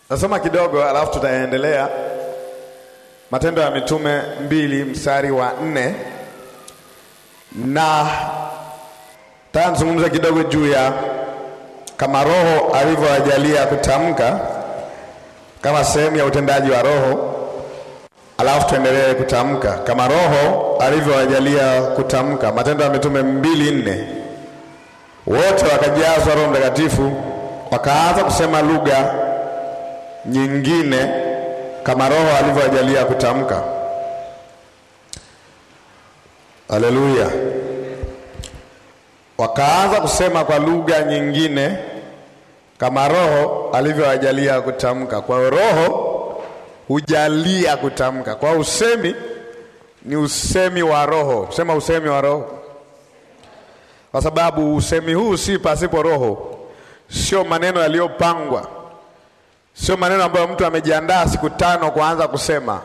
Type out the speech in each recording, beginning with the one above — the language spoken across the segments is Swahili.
Tasoma kidogo alafu tutaendelea. Matendo ya Mitume mbili mstari wa nne na taka nizungumze kidogo juu ya kama Roho alivyowajalia kutamka kama sehemu ya utendaji wa Roho, alafu tuendelee kutamka kama Roho alivyowajalia kutamka. Matendo ya Mitume mbili nne wote wakajazwa Roho Mtakatifu wakaanza kusema lugha nyingine kama Roho alivyowajalia kutamka. Haleluya! Wakaanza kusema kwa lugha nyingine kama Roho alivyowajalia kutamka. Kwa hiyo Roho hujalia kutamka. Kwa usemi ni usemi wa Roho, sema usemi wa Roho, kwa sababu usemi huu si pasipo Roho, sio maneno yaliyopangwa sio maneno ambayo mtu amejiandaa siku tano kuanza kusema.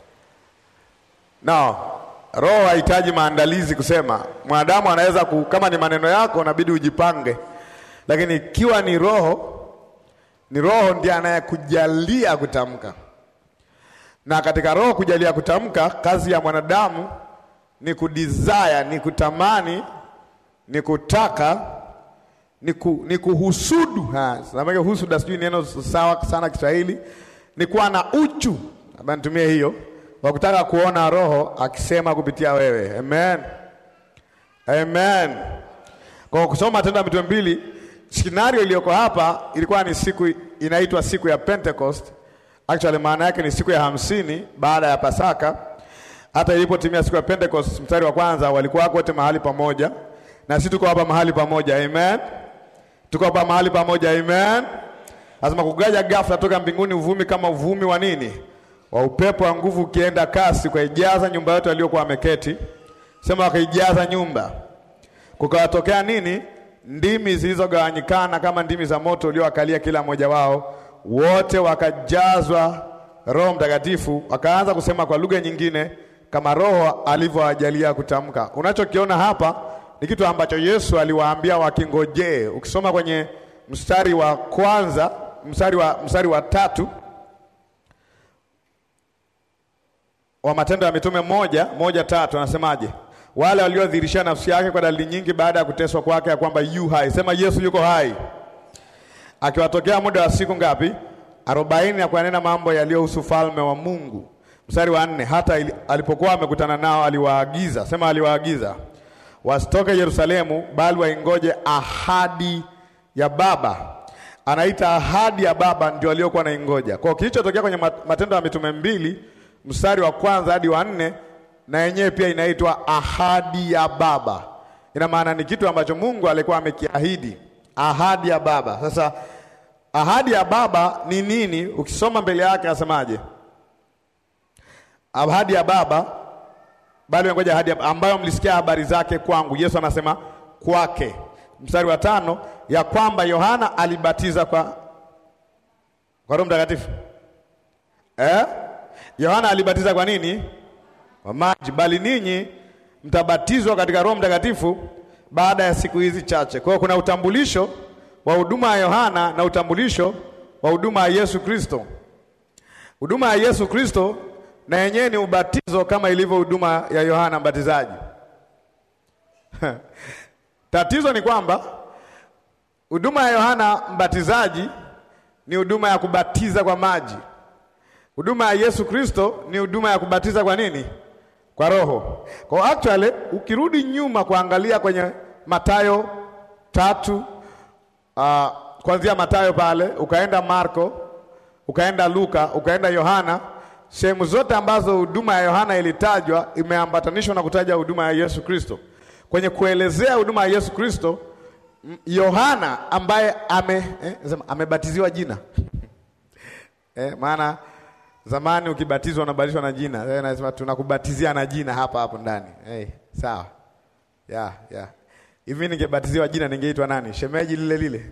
No, roho hahitaji maandalizi kusema. Mwanadamu anaweza ku, kama ni maneno yako inabidi ujipange, lakini ikiwa ni roho, ni roho ndiye anayekujalia kutamka. Na katika roho kujalia kutamka, kazi ya mwanadamu ni kudesire, ni kutamani, ni kutaka ni, ku, ni kuhusudu. Samake husuda, sijui neno sawa sana Kiswahili, ni kuwa na uchu, labda nitumie hiyo, wa kutaka kuona roho akisema kupitia wewe. Amen, amen. Kwa kusoma Matendo ya Mitume mbili, scenario iliyoko hapa ilikuwa ni siku inaitwa siku ya Pentecost. Actually maana yake ni siku ya hamsini baada ya Pasaka. Hata ilipotimia siku ya Pentecost, mstari wa kwanza, walikuwa wote mahali pamoja, na sisi tuko hapa mahali pamoja. Amen. Tuko hapa mahali pamoja amen. Lazima kugaja ghafla toka mbinguni uvumi kama uvumi wa nini? Wa upepo wa nguvu ukienda kasi, ukaijaza nyumba yote waliokuwa wameketi. Sema wakaijaza nyumba. Kukawatokea nini? Ndimi zilizogawanyikana kama ndimi za moto uliowakalia kila mmoja wao. Wote wakajazwa Roho Mtakatifu, wakaanza kusema kwa lugha nyingine kama Roho alivyowajalia kutamka. Unachokiona hapa ni kitu ambacho Yesu aliwaambia wakingojee. Ukisoma kwenye mstari wa kwanza, mstari wa, mstari wa tatu wa Matendo ya Mitume moja moja tatu anasemaje? Wale waliodhihirisha nafsi yake kwa dalili nyingi baada ya kuteswa kwake, ya kwamba yu hai. Sema Yesu yuko hai, akiwatokea muda wa siku ngapi? arobaini, na kuyanena mambo yaliyohusu falme wa Mungu. Mstari wa nne, hata alipokuwa amekutana nao aliwaagiza, sema aliwaagiza wasitoke Yerusalemu bali waingoje ahadi ya Baba. Anaita ahadi ya Baba ndio waliokuwa naingoja. Kwa kilichotokea kwenye Matendo ya Mitume mbili mstari wa kwanza hadi wa nne, na yenyewe pia inaitwa ahadi ya Baba. Ina maana ni kitu ambacho Mungu alikuwa amekiahidi, ahadi ya Baba. Sasa ahadi ya Baba ni nini? Ukisoma mbele yake asemaje? Ahadi ya Baba bali ngoja ahadi ambayo mlisikia habari zake kwangu. Yesu anasema kwake, mstari wa tano, ya kwamba Yohana alibatiza kwa kwa Roho Mtakatifu eh? Yohana alibatiza kwa nini? Kwa maji, bali ninyi mtabatizwa katika Roho Mtakatifu baada ya siku hizi chache. Kwa hiyo kuna utambulisho wa huduma ya Yohana na utambulisho wa huduma ya Yesu Kristo. Huduma ya Yesu Kristo na yenyewe ni ubatizo kama ilivyo huduma ya Yohana Mbatizaji. Tatizo ni kwamba huduma ya Yohana Mbatizaji ni huduma ya kubatiza kwa maji. Huduma ya Yesu Kristo ni huduma ya kubatiza kwa nini? Kwa Roho. Kwa actually ukirudi nyuma kuangalia kwenye Mathayo tatu uh, kuanzia Mathayo pale ukaenda Marko ukaenda Luka ukaenda Yohana sehemu zote ambazo huduma ya Yohana ilitajwa imeambatanishwa na kutaja huduma ya Yesu Kristo. Kwenye kuelezea huduma ya Yesu Kristo, Yohana ambaye ame eh, amebatiziwa jina eh, maana zamani ukibatizwa unabatizwa na jina eh, nasema tunakubatizia na jina hapa hapo ndani eh, sawa ya ya hivi. Ningebatiziwa jina ningeitwa nani? Shemeji lile lile,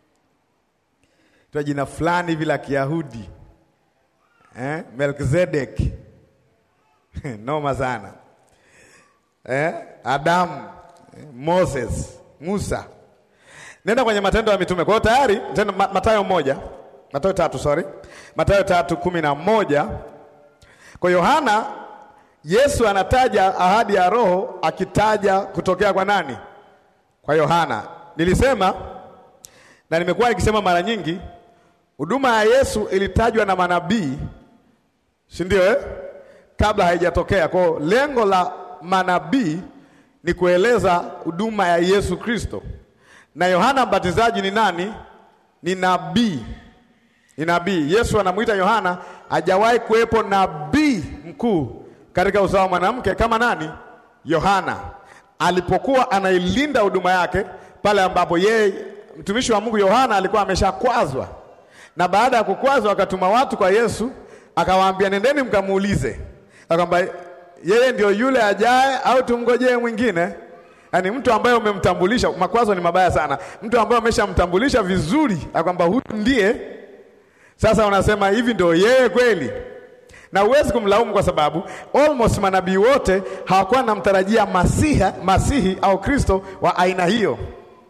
twa jina fulani hivi la Kiyahudi Eh, Melkizedek noma sana eh, Adamu eh, Moses, Musa. Nenda kwenye Matendo ya Mitume. Kwa hiyo tayari Mathayo moja Mathayo tatu, sorry, Mathayo tatu kumi na moja. Kwa Yohana, Yesu anataja ahadi ya Roho akitaja kutokea kwa nani? Kwa Yohana. Nilisema na nimekuwa nikisema mara nyingi, huduma ya Yesu ilitajwa na manabii, si ndio eh? Kabla haijatokea. Kwa lengo la manabii ni kueleza huduma ya Yesu Kristo, na Yohana Mbatizaji ni nani? Ni nabii, ni nabii. Yesu anamwita Yohana, hajawahi kuwepo nabii mkuu katika uzao wa mwanamke kama nani? Yohana alipokuwa anailinda huduma yake pale ambapo yeye mtumishi wa Mungu Yohana alikuwa ameshakwazwa, na baada ya kukwazwa akatuma watu kwa Yesu, akawaambia nendeni mkamuulize kwamba yeye ndio yule ajaye au tumngojee mwingine. Yaani mtu ambaye umemtambulisha, makwazo ni mabaya sana. Mtu ambaye umeshamtambulisha vizuri kwamba huyu ndiye, sasa unasema hivi ndio yeye kweli, na huwezi kumlaumu kwa sababu almost manabii wote hawakuwa namtarajia masiha, masihi au Kristo wa aina hiyo.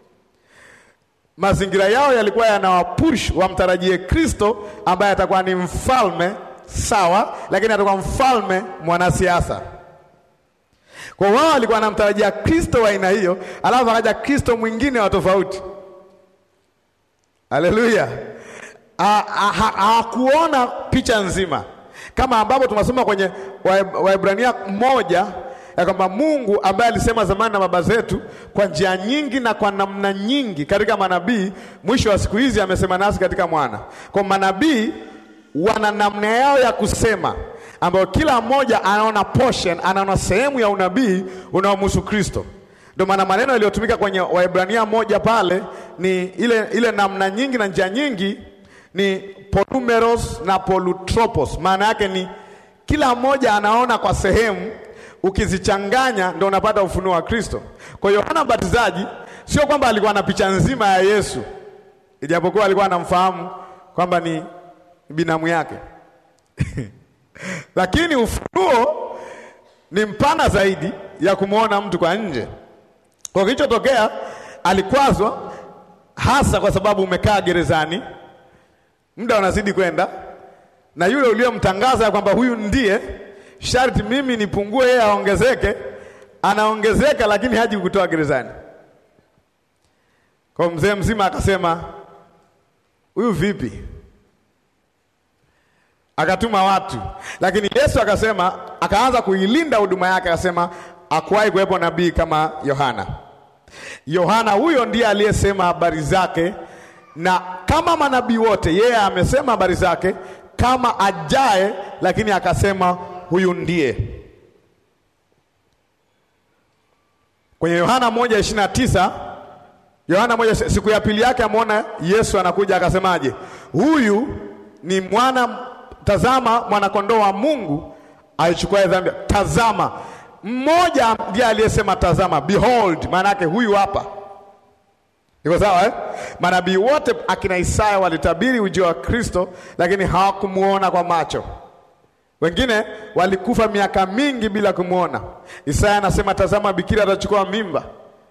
Mazingira yao yalikuwa yanawapush wamtarajie Kristo ambaye atakuwa ni mfalme sawa, lakini atakuwa mfalme mwanasiasa. Kwa wao walikuwa wanamtarajia Kristo wa aina hiyo, alafu akaja Kristo mwingine wa tofauti. Haleluya! Hawakuona picha nzima, kama ambapo tunasoma kwenye Waebrania moja ya kwamba Mungu ambaye alisema zamani na baba zetu kwa njia nyingi na kwa namna nyingi katika manabii, mwisho wa siku hizi amesema nasi katika mwana. Kwa manabii wana namna yao ya kusema ambayo kila mmoja anaona portion, anaona sehemu ya unabii unaomhusu Kristo. Ndio maana maneno yaliyotumika kwenye Waebrania moja pale ni ile, ile namna nyingi na njia nyingi ni polumeros na polutropos. Maana yake ni kila mmoja anaona kwa sehemu, ukizichanganya ndio unapata ufunuo wa Kristo. Kwa hiyo Yohana Mbatizaji sio kwamba alikuwa na picha nzima ya Yesu, ijapokuwa alikuwa anamfahamu kwamba ni binamu yake lakini ufunuo ni mpana zaidi ya kumwona mtu kwa nje. Kwa kilichotokea, alikwazwa hasa kwa sababu umekaa gerezani, muda unazidi kwenda, na yule uliyomtangaza ya kwamba huyu ndiye sharti mimi nipungue, yeye aongezeke, anaongezeka, lakini haji kutoa gerezani. Kwa mzee mzima akasema, huyu vipi? Akatuma watu, lakini Yesu akasema, akaanza kuilinda huduma yake, akasema hakuwahi kuwepo nabii kama Yohana. Yohana huyo ndiye aliyesema habari zake, na kama manabii wote yeye amesema habari zake kama ajaye, lakini akasema huyu ndiye. Kwenye Yohana moja ishirini na tisa Yohana moja, siku ya pili yake ameona Yesu anakuja, akasemaje? Huyu ni mwana Tazama mwanakondoo wa Mungu aichukua dhambi. Tazama, mmoja ndiye aliyesema tazama, behold, maana yake huyu hapa. Iko sawa eh? Manabii wote akina Isaya walitabiri ujio wa Kristo, lakini hawakumuona kwa macho. Wengine walikufa miaka mingi bila kumwona. Isaya anasema tazama, bikira atachukua mimba.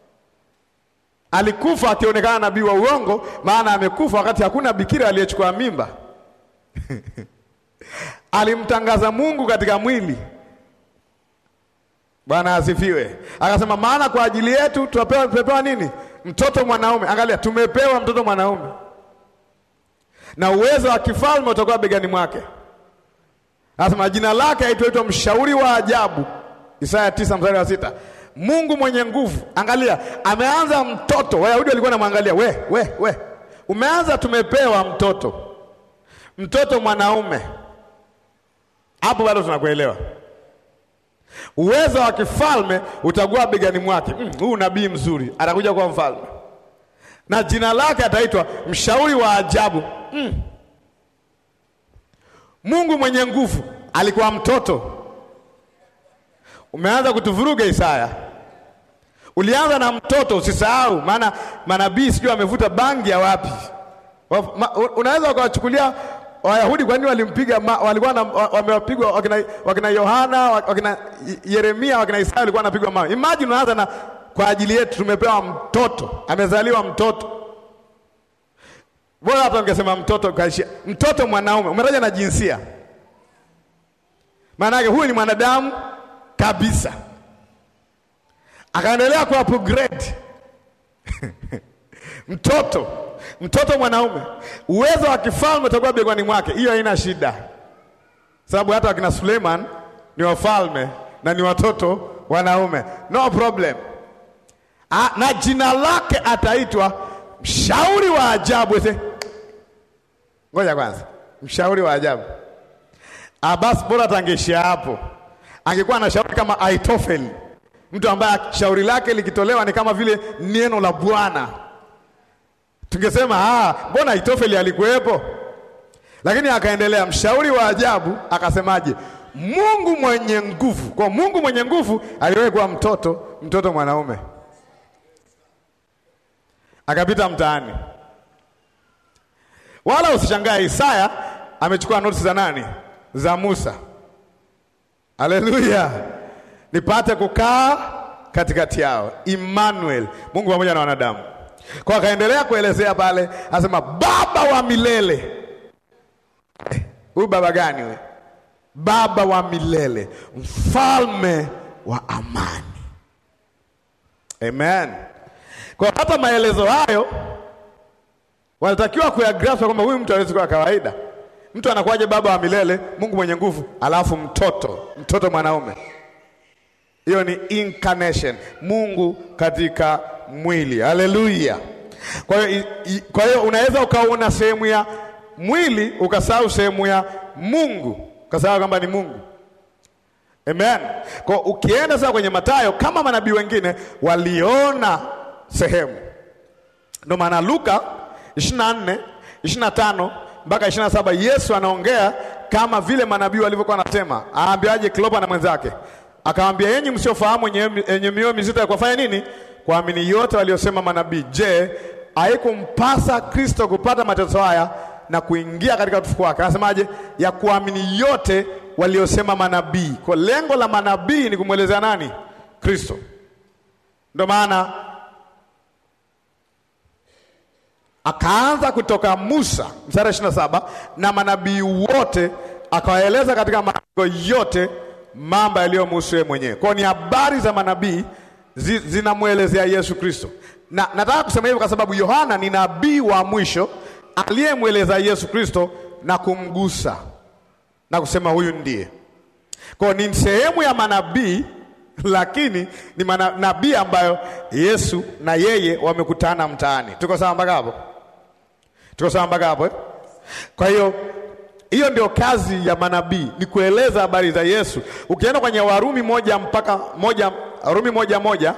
Alikufa akionekana nabii wa uongo, maana amekufa wakati hakuna bikira aliyechukua mimba Alimtangaza Mungu katika mwili. Bwana asifiwe. Akasema maana kwa ajili yetu tumepewa, tumepewa nini? Mtoto mwanaume. Angalia, tumepewa mtoto mwanaume na uwezo wa kifalme utakuwa begani mwake. Anasema jina lake aitwaitwa mshauri wa ajabu, Isaya tisa mstari wa sita. Mungu mwenye nguvu. Angalia, ameanza mtoto. Wayahudi walikuwa namwangalia, we we we, umeanza, tumepewa mtoto, mtoto mwanaume hapo bado tunakuelewa. Uwezo wa kifalme utakuwa begani mwake. Huu mm, nabii mzuri atakuja kuwa mfalme, na jina lake ataitwa mshauri wa ajabu mm. Mungu mwenye nguvu. Alikuwa mtoto. Umeanza kutuvuruga Isaya. Ulianza na mtoto, usisahau, maana manabii sijui wamevuta bangi ya wapi. Unaweza ukawachukulia Wayahudi kwa nini walimpiga? Walikuwa wamewapigwa wakina, wakina Yohana wakina Yeremia wakina Isaya walikuwa wanapigwa mawe. Imagine unaanza na kwa ajili yetu tumepewa mtoto, amezaliwa mtoto. Bora hata ungesema mtoto kaishia. Mtoto mwanaume, umetaja na jinsia. Maana yake huyu ni mwanadamu kabisa. Akaendelea ku upgrade. Mtoto, mtoto mwanaume. Uwezo wa kifalme utakuwa begani mwake. Hiyo haina shida. Sababu hata wakina Suleiman ni wafalme na ni watoto wanaume. No problem. A, na jina lake ataitwa mshauri wa ajabu. Ese, ngoja kwanza, mshauri wa ajabu. Ah, basi bora tangeishia hapo. Angekuwa na shauri kama Aitofeli, mtu ambaye shauri lake likitolewa ni kama vile neno la Bwana, tungesema ah, mbona Aitofeli alikuwepo? Lakini akaendelea, mshauri wa ajabu. Akasemaje? Mungu mwenye nguvu. Kwa Mungu mwenye nguvu aliwahi kuwa mtoto, mtoto mwanaume akapita mtaani, wala usishangae. Isaya amechukua notisi za nani? Za Musa. Haleluya! nipate kukaa katikati yao, Emmanuel, Mungu pamoja na wanadamu. Kwa akaendelea kuelezea pale, anasema baba wa milele. Huyu eh, baba gani we? Baba wa milele, mfalme wa amani. Amen. Kwa hata maelezo hayo wanatakiwa kuyagrasp kwamba huyu mtu hawezi kuwa kawaida. Mtu anakuwaje baba wa milele, Mungu mwenye nguvu, alafu mtoto, mtoto mwanaume? Hiyo ni incarnation, Mungu katika mwili. Haleluya! Kwa hiyo kwa hiyo unaweza ukaona sehemu ya mwili ukasahau sehemu ya Mungu, ukasahau kwamba ni Mungu. Amen. Kwa ukienda sasa kwenye Mathayo, kama manabii wengine waliona sehemu. Ndio maana Luka 24, 25 mpaka 27 Yesu anaongea kama vile manabii walivyokuwa wanasema. Aambiaje Klopa na mwenzake? Akamwambia, yenyi msiofahamu yenye mioyo mizito ya kufanya nini? Kuamini yote waliosema manabii. Je, haikumpasa Kristo kupata mateso haya na kuingia katika utukufu wake? Anasemaje? Ya kuamini yote waliosema manabii. Kwa lengo la manabii ni kumwelezea nani? Kristo. Ndio maana akaanza kutoka Musa mstari ishirini na saba na manabii wote akawaeleza katika maandiko yote mambo yaliyomhusu yeye mwenyewe. Kwa ni habari za manabii zi, zinamwelezea Yesu Kristo, na nataka kusema hivyo kwa sababu Yohana ni nabii wa mwisho aliyemweleza Yesu Kristo na kumgusa na kusema huyu ndiye. Kwa ni sehemu ya manabii lakini ni manabii ambayo Yesu na yeye wamekutana mtaani. Tuko sawa mpaka hapo? Tuko sawa mpaka hapo eh? Kwa hiyo hiyo ndio kazi ya manabii, ni kueleza habari za Yesu. Ukienda kwenye Warumi moja mpaka moja, Warumi moja moja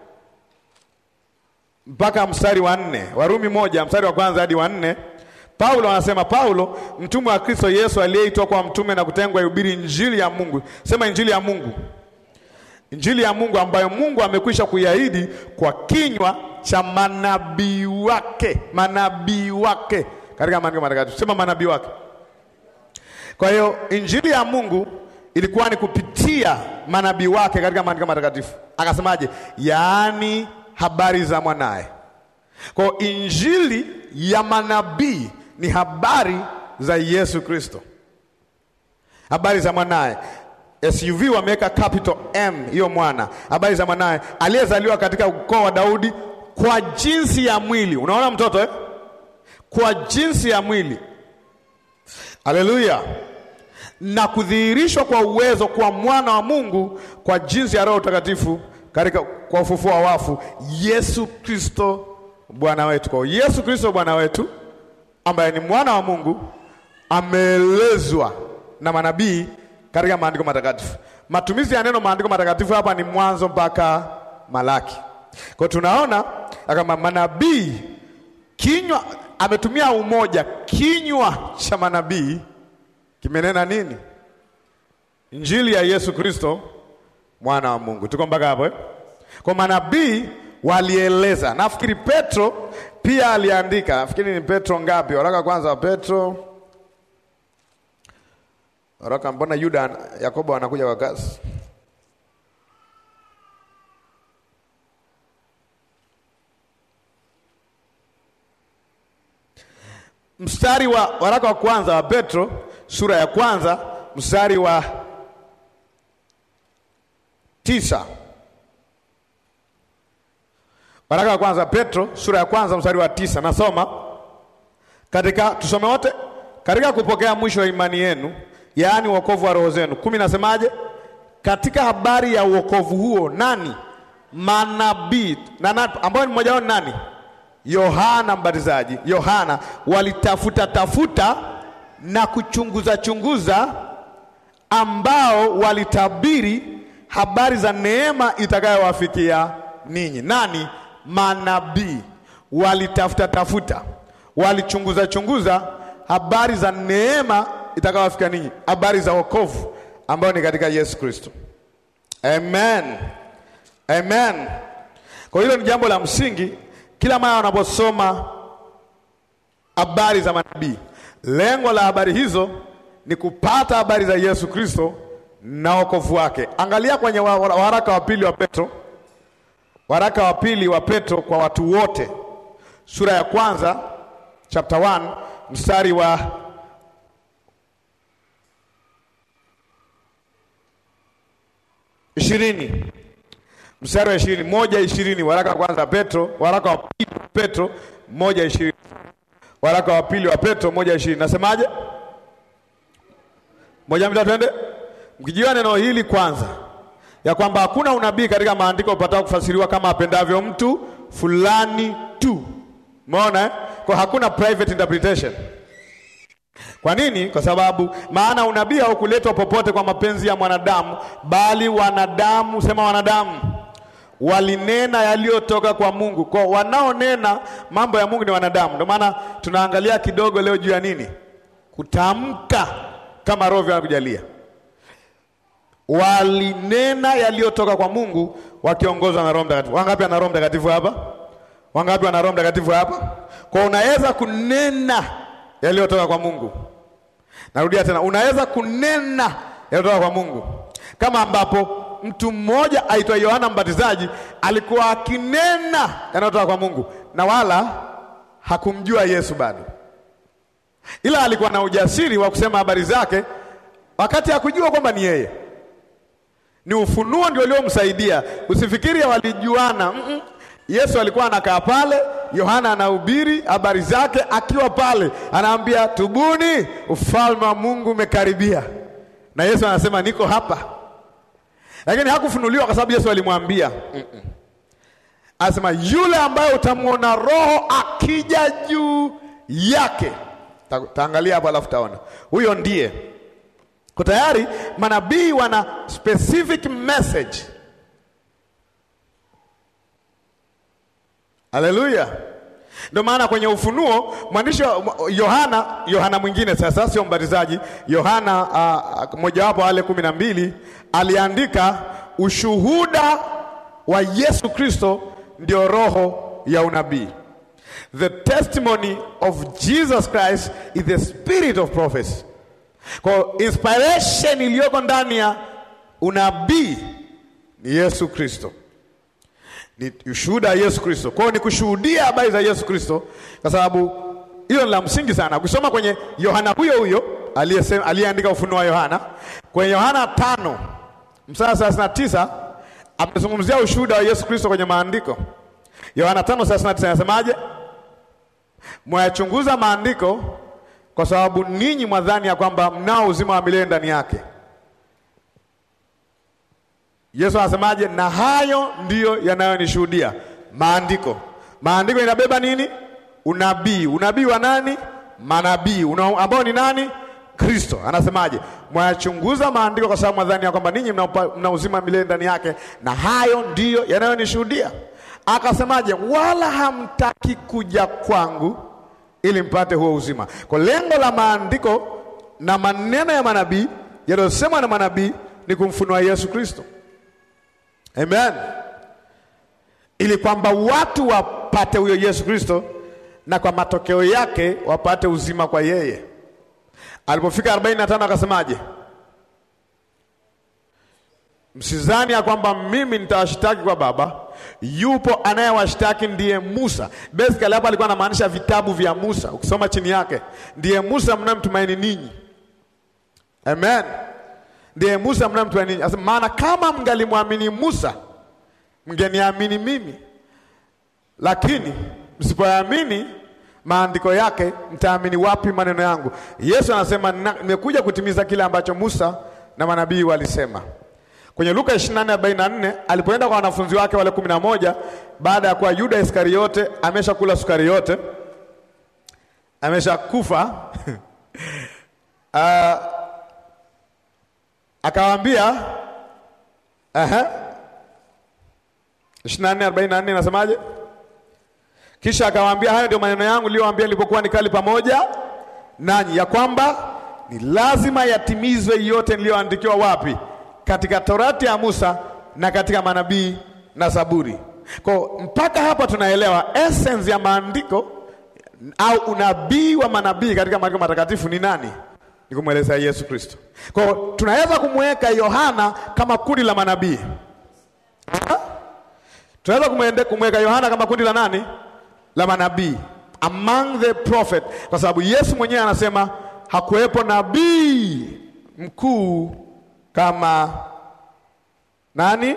mpaka mstari wa nne, Warumi moja mstari wa kwanza hadi wa nne, Paulo anasema, Paulo mtumwa wa Kristo Yesu aliyeitwa kwa mtume na kutengwa ihubiri injili ya Mungu. Sema injili ya Mungu Injili ya Mungu ambayo Mungu amekwisha kuiahidi kwa kinywa cha manabii wake, manabii wake katika maandiko matakatifu. Sema manabii wake. Kwa hiyo injili ya Mungu ilikuwa ni kupitia manabii wake katika maandiko matakatifu. Akasemaje? Yaani habari za mwanaye. Kwa hiyo injili ya manabii ni habari za Yesu Kristo, habari za mwanaye SUV wameweka capital M, hiyo mwana, habari za mwanaye aliyezaliwa katika ukoo wa Daudi kwa jinsi ya mwili. Unaona mtoto eh? Kwa jinsi ya mwili, haleluya, na kudhihirishwa kwa uwezo kwa mwana wa Mungu kwa jinsi ya Roho Mtakatifu katika kwa ufufuo wa wafu, Yesu Kristo Bwana wetu. Kwa Yesu Kristo Bwana wetu ambaye ni mwana wa Mungu ameelezwa na manabii katika maandiko matakatifu. Matumizi ya neno maandiko matakatifu hapa ni Mwanzo mpaka Malaki. Kwa tunaona kama manabii kinywa, ametumia umoja, kinywa cha manabii kimenena nini? Injili ya Yesu Kristo mwana wa Mungu. Tuko mpaka hapo eh? Kwa manabii walieleza. Nafikiri Petro pia aliandika, nafikiri ni Petro ngapi? Waraka kwanza wa Petro Waraka mbona Yuda Yakobo anakuja kwa kasi? mstari wa waraka wa kwanza wa Petro sura ya kwanza mstari wa tisa. Waraka wa kwanza Petro sura ya kwanza mstari wa tisa, nasoma katika, tusome wote. Katika kupokea mwisho wa imani yenu, yaani wokovu wa roho zenu. kumi nasemaje? Katika habari ya wokovu huo nani? Manabii na ambao ni mmoja wao nani? Yohana Mbatizaji, Yohana walitafuta tafuta na kuchunguza chunguza, ambao walitabiri habari za neema itakayowafikia ninyi. Nani? Manabii walitafuta tafuta, walichunguza chunguza habari za neema itakayowafikia ninyi, habari za wokovu ambao ni katika Yesu Kristo. Amen, amen. Kwa hilo ni jambo la msingi kila mara wanaposoma habari za manabii, lengo la habari hizo ni kupata habari za Yesu Kristo na wokovu wake. Angalia kwenye waraka wa pili wa Petro, waraka wa pili wa Petro kwa watu wote, sura ya kwanza chapter 1 mstari wa ishirini mstari wa ishirini moja ishirini waraka wa kwanza Petro, waraka wa pili wa Petro moja ishirini waraka wa pili wa Petro moja ishirini nasemaje? moja mbili twende. Mkijua neno hili kwanza, ya kwamba hakuna unabii katika maandiko upatao kufasiriwa kama apendavyo mtu fulani tu. Umeona eh? Kwa hakuna private interpretation. Kwa nini? Kwa sababu maana unabii haukuletwa popote kwa mapenzi ya mwanadamu, bali wanadamu, sema wanadamu walinena yaliyotoka kwa Mungu. Kwa wanaonena mambo ya Mungu ni wanadamu. Ndio maana tunaangalia kidogo leo juu ya nini? Kutamka kama Roho anakujalia. Walinena yaliyotoka kwa Mungu wakiongozwa na Roho Mtakatifu. Wangapi ana Roho Mtakatifu hapa? Wangapi wana Roho Mtakatifu hapa? Kwa unaweza kunena yaliyotoka kwa Mungu. Narudia tena, unaweza kunena yaliyotoka kwa Mungu, kama ambapo mtu mmoja aitwa Yohana Mbatizaji alikuwa akinena yanayotoka kwa Mungu na wala hakumjua Yesu bado, ila alikuwa na ujasiri wa kusema habari zake wakati hakujua kwamba ni yeye. Ni ufunuo ndio uliomsaidia. Usifikiri walijuana. mm -mm. Yesu alikuwa anakaa pale, Yohana anahubiri habari zake akiwa pale, anaambia tubuni, ufalme wa Mungu umekaribia, na Yesu anasema niko hapa lakini hakufunuliwa kwa sababu Yesu alimwambia mm -mm. Anasema yule ambaye utamwona Roho akija juu yake. Ta, taangalia hapo alafu taona huyo ndiye. Kwa tayari manabii wana specific message. Haleluya! Ndio maana kwenye Ufunuo mwandishi wa Yohana, Yohana mwingine sasa, sio mbatizaji, Yohana uh, mojawapo wale kumi na mbili aliandika ushuhuda wa Yesu Kristo ndio roho ya unabii. The testimony of Jesus Christ is the spirit of prophecy. Kwa inspiration iliyoko ndani ya unabii ni Yesu Kristo, ni ushuhuda wa Yesu Kristo. Kwa hiyo ni kushuhudia habari za Yesu Kristo, kwa sababu hilo ni la msingi sana. Ukisoma kwenye Yohana huyo huyo aliyesema aliyeandika ufunuo wa Yohana kwenye Yohana tano mstari thelathini na tisa amezungumzia ushuhuda wa Yesu Kristo kwenye maandiko. Yohana tano thelathini na tisa anasemaje? Mwayachunguza maandiko kwa sababu ninyi mwadhani ya kwamba mnao uzima wa milele ndani yake. Yesu anasemaje? Na hayo ndiyo yanayonishuhudia maandiko. Maandiko inabeba nini? Unabii. Unabii wa nani? Manabii ambao ni nani? Kristo. Anasemaje? Mwayachunguza maandiko kwa sababu mwadhani ya kwamba ninyi mna, mna uzima milele ndani yake, na hayo ndiyo yanayonishuhudia. Akasemaje? Wala hamtaki kuja kwangu ili mpate huo uzima. Kwa lengo la maandiko na maneno ya manabii yaliyosemwa na manabii ni kumfunua Yesu Kristo. Amen, ili kwamba watu wapate huyo Yesu Kristo na kwa matokeo yake wapate uzima kwa yeye. Alipofika 45 akasemaje? msizani ya kwamba mimi nitawashtaki kwa Baba. Yupo anayewashtaki ndiye Musa. Basically hapa alikuwa anamaanisha vitabu vya Musa. Ukisoma chini yake, ndiye Musa mnamtumaini ninyi. Amen, ndiye Musa mnamtumaini ninyi. Asema maana kama mngalimwamini Musa mngeniamini mimi, lakini msipoamini maandiko yake mtaamini wapi maneno yangu? Yesu anasema nimekuja kutimiza kile ambacho Musa na manabii walisema. Kwenye Luka 24:44 alipoenda kwa wanafunzi wake wale kumi na moja baada ya kuwa Yuda Iskariote ameshakula sukari yote, ameshakufa uh, akawaambia aha 24:44 inasemaje? Kisha akawaambia, hayo ndio maneno yangu niliyowaambia nilipokuwa nikali pamoja nanyi, ya kwamba ni lazima yatimizwe yote niliyoandikiwa wapi? Katika Torati ya Musa na katika manabii na Zaburi. Kwa mpaka hapa tunaelewa essence ya maandiko au unabii wa manabii katika maandiko matakatifu ni nani? Ni kumwelezea Yesu Kristo. Kwa tunaweza kumweka Yohana kama kundi la manabii. Tunaweza kumweka Yohana kama kundi la nani? La manabii, among the prophet, kwa sababu Yesu mwenyewe anasema hakuwepo nabii mkuu kama nani?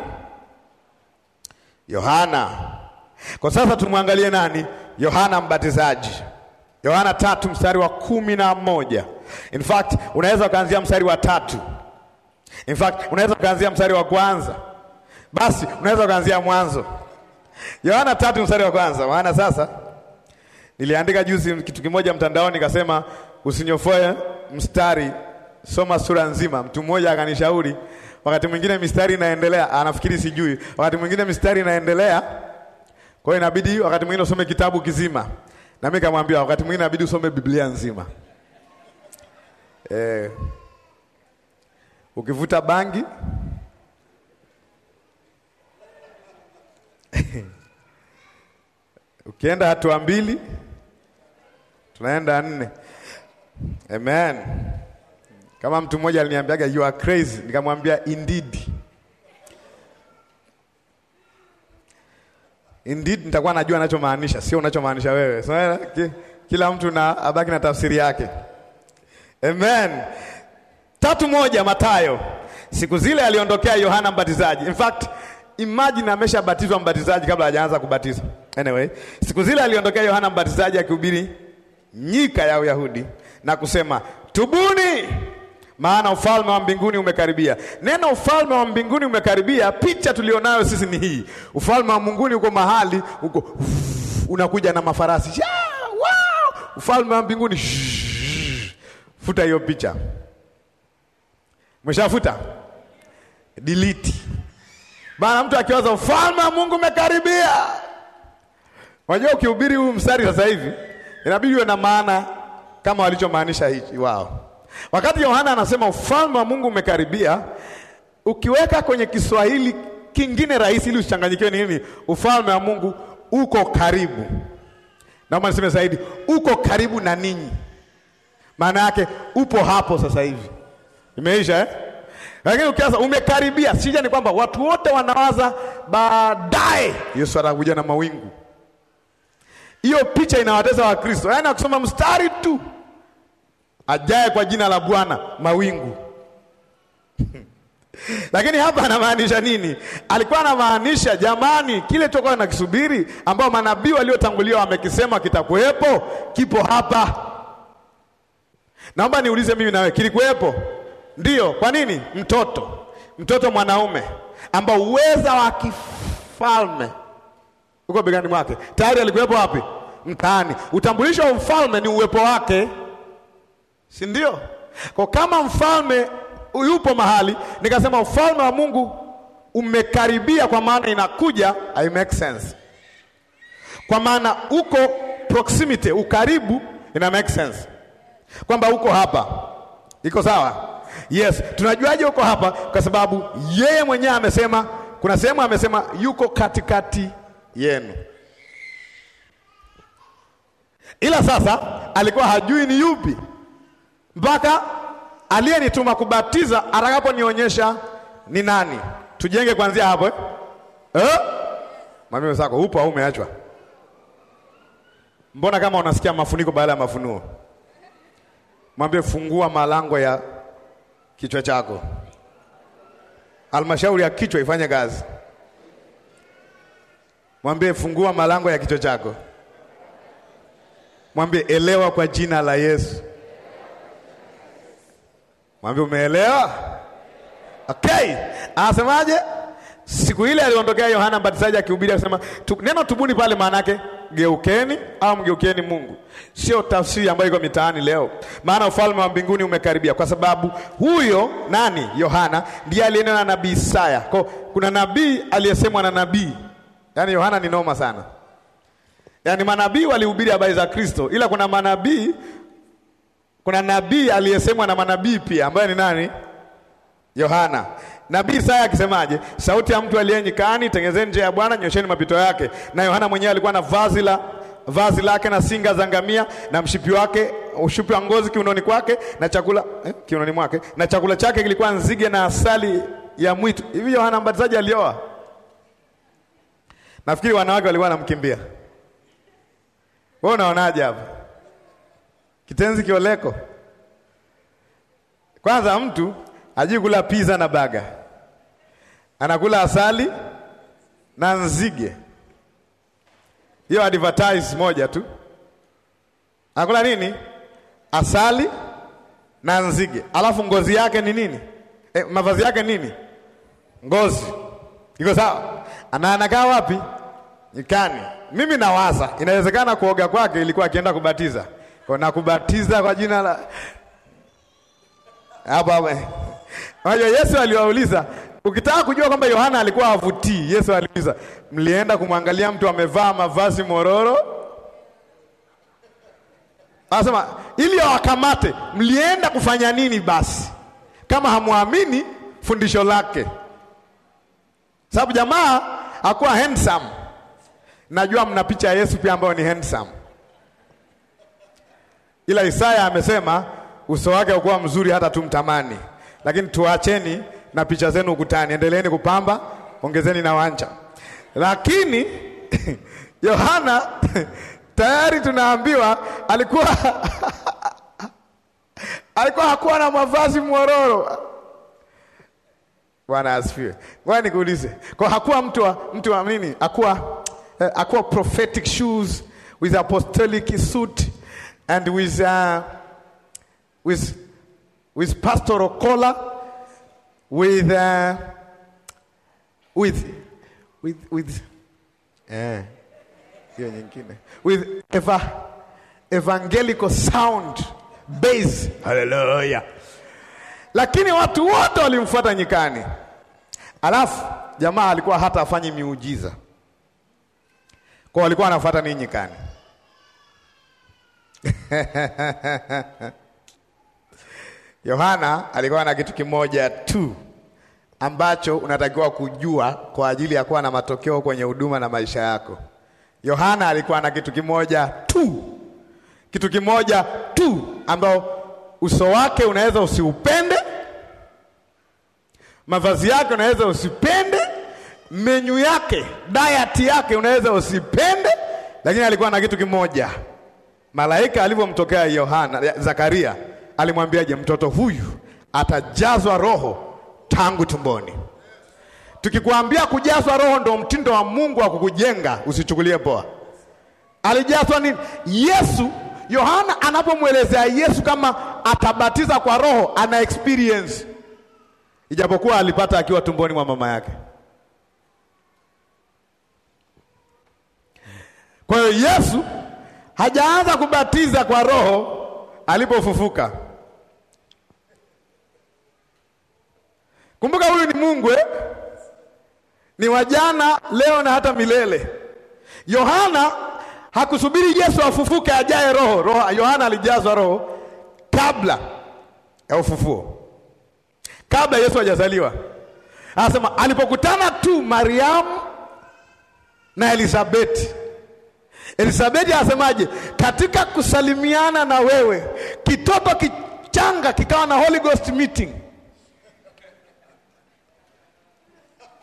Yohana. Kwa sasa tumwangalie nani? Yohana Mbatizaji. Yohana tatu mstari wa kumi na moja. In fact unaweza ukaanzia mstari wa tatu. In fact unaweza ukaanzia mstari wa kwanza, basi unaweza ukaanzia mwanzo. Yohana tatu mstari wa kwanza. Maana sasa niliandika juzi kitu kimoja mtandaoni, nikasema usinyofoe mstari, soma sura nzima. Mtu mmoja akanishauri, wakati mwingine mistari inaendelea, anafikiri sijui, wakati mwingine mistari inaendelea, kwa hiyo inabidi wakati mwingine usome kitabu kizima, na mimi kamwambia wakati mwingine inabidi usome Biblia nzima. Eh, ukivuta bangi ukienda hatua mbili tunaenda nne. Amen. Kama mtu mmoja aliniambiaga you are crazy, nikamwambia indeed, indeed nitakuwa najua anachomaanisha, sio unachomaanisha wewe. So, kila mtu na abaki na tafsiri yake. Amen. Tatu moja Mathayo. Siku zile aliondokea Yohana Mbatizaji. In fact, imagine ameshabatizwa mbatizaji kabla hajaanza kubatiza. Anyway, siku zile aliondokea Yohana Mbatizaji akihubiri nyika ya Uyahudi na kusema, tubuni, maana ufalme wa mbinguni umekaribia. Neno ufalme wa mbinguni umekaribia, picha tulionayo sisi ni hii. Ufalme wa mbinguni uko mahali uko uff, unakuja na mafarasi ya, wow! Ufalme wa mbinguni shh, futa hiyo picha, mshafuta delete. Bana, mtu akiwaza ufalme wa Mungu umekaribia. Unajua, ukihubiri huu mstari sasa hivi inabidi uwe na maana kama walichomaanisha hichi wao. Wakati Yohana anasema ufalme wa Mungu umekaribia, ukiweka kwenye Kiswahili kingine rahisi ili usichanganyikiwe, ni nini? Ufalme wa Mungu uko karibu. Naomba niseme zaidi, uko karibu na ninyi. Maana yake upo hapo sasa hivi, imeisha eh? Lakini ukianza umekaribia, sija ni kwamba watu wote wanawaza baadaye Yesu atakuja na mawingu. Hiyo picha inawateza Wakristo, yaani wakisoma mstari tu ajaye kwa jina la Bwana mawingu lakini hapa anamaanisha nini? Alikuwa anamaanisha jamani, kile toka na kisubiri ambao manabii waliotangulia wamekisema kitakuwepo, kipo hapa. Naomba niulize mimi nawe, kilikuwepo? Ndiyo. Kwa nini? Mtoto, mtoto mwanaume ambao uweza wa kifalme uko begani mwake, tayari alikuwepo wapi? Mtaani. Utambulisho wa mfalme ni uwepo wake, si ndio? Kwa kama mfalme yupo mahali, nikasema ufalme wa Mungu umekaribia, kwa maana inakuja, I make sense. Kwa maana uko proximity, ukaribu, ina make sense kwamba uko hapa, iko sawa? Yes, tunajuaje uko hapa? Kwa sababu yeye mwenyewe amesema, kuna sehemu amesema yuko katikati yenu, ila sasa alikuwa hajui ni yupi mpaka aliyenituma kubatiza atakaponionyesha ni nani. tujenge kuanzia hapo eh? Eh? Mwambie wenzako upo au umeachwa? Mbona kama unasikia mafuniko baada ya mafunuo? Mwambie fungua malango ya kichwa chako. Halmashauri ya kichwa ifanye kazi. Mwambie fungua malango ya kichwa chako. Mwambie elewa kwa jina la Yesu. Mwambie umeelewa? Okay. Anasemaje? Siku ile aliondokea Yohana Mbatizaji akihubiri akisema tu, neno tubuni pale maana yake geukeni au mgeukeni Mungu. Sio tafsiri ambayo iko mitaani leo. Maana ufalme wa mbinguni umekaribia kwa sababu huyo nani? Yohana ndiye aliyenena na nabii Isaya. Kwa kuna nabii aliyesemwa na nabii. Yaani Yohana ni noma sana. Yaani manabii walihubiri habari za Kristo ila kuna manabii kuna nabii aliyesemwa na manabii pia ambaye ni nani? Yohana. Nabii Isaya akisemaje? Sauti ya mtu aliye nyikani, tengezeni njia ya Bwana, nyosheni mapito yake. Na Yohana mwenyewe alikuwa na vazi la vazi lake na singa za ngamia na mshipi wake ushipi wa ngozi kiunoni kwake na chakula eh, kiunoni mwake na chakula chake kilikuwa nzige na asali ya mwitu. Hivi Yohana Mbatizaji alioa? Nafikiri wanawake walikuwa wanamkimbia. Wewe unaonaje hapa? Kitenzi kioleko. Kwanza mtu hajui kula pizza na baga, anakula asali na nzige. Hiyo advertise moja tu, anakula nini? Asali na nzige, alafu ngozi yake ni nini? E, mavazi yake nini? Ngozi. Iko sawa? Ana anakaa wapi? Nyikani. Mimi nawaza inawezekana kuoga kwake ilikuwa akienda kubatiza, kwa na kubatiza kwa jina la hapo hapo. Unajua Yesu aliwauliza, ukitaka kujua kwamba Yohana alikuwa havutii, Yesu aliuliza, mlienda kumwangalia mtu amevaa mavazi mororo? Anasema ili awakamate, mlienda kufanya nini basi kama hamwamini fundisho lake? Sababu jamaa hakuwa handsome. Najua mna picha ya Yesu pia ambayo ni handsome, ila Isaya amesema uso wake haukuwa mzuri hata tumtamani. Lakini tuacheni na picha zenu ukutani, endeleeni kupamba, ongezeni na wanja. Lakini Yohana tayari tunaambiwa alikuwa alikuwa hakuwa na mavazi mwororo. Bwana asifiwe. Ngoja nikuulize, kwa hakuwa mtu wa mtu wa nini? Hakuwa eh, hakuwa prophetic shoes with apostolic suit and with uh, with with pastoral collar with uh, with with with eh hiyo nyingine with eva, evangelical sound bass haleluya lakini watu wote walimfuata nyikani alafu jamaa alikuwa hata afanyi miujiza kwa walikuwa wanafuata nini nyikani Yohana alikuwa na kitu kimoja tu ambacho unatakiwa kujua kwa ajili ya kuwa na matokeo kwenye huduma na maisha yako. Yohana alikuwa na kitu kimoja tu, kitu kimoja tu ambao uso wake unaweza usiupende, mavazi yake unaweza usipende, menyu yake, diet yake unaweza usipende, lakini alikuwa na kitu kimoja. Malaika alivyomtokea Yohana, Zakaria alimwambiaje? Mtoto huyu atajazwa roho tangu tumboni. Tukikwambia kujazwa roho ndo mtindo wa Mungu wa kukujenga, usichukulie poa. Alijazwa nini? Yesu. Yohana anapomwelezea Yesu kama atabatiza kwa roho, ana experience, ijapokuwa alipata akiwa tumboni mwa mama yake. Kwa hiyo Yesu hajaanza kubatiza kwa roho alipofufuka. Kumbuka huyu ni Mungu eh? Ni wajana leo na hata milele. Yohana hakusubiri Yesu afufuke ajae roho. Roho Yohana alijazwa roho kabla ya ufufuo, kabla Yesu hajazaliwa. Anasema alipokutana tu Mariamu na Elisabeti. Elisabeti anasemaje? Katika kusalimiana na wewe, kitoto kichanga kikawa na Holy Ghost meeting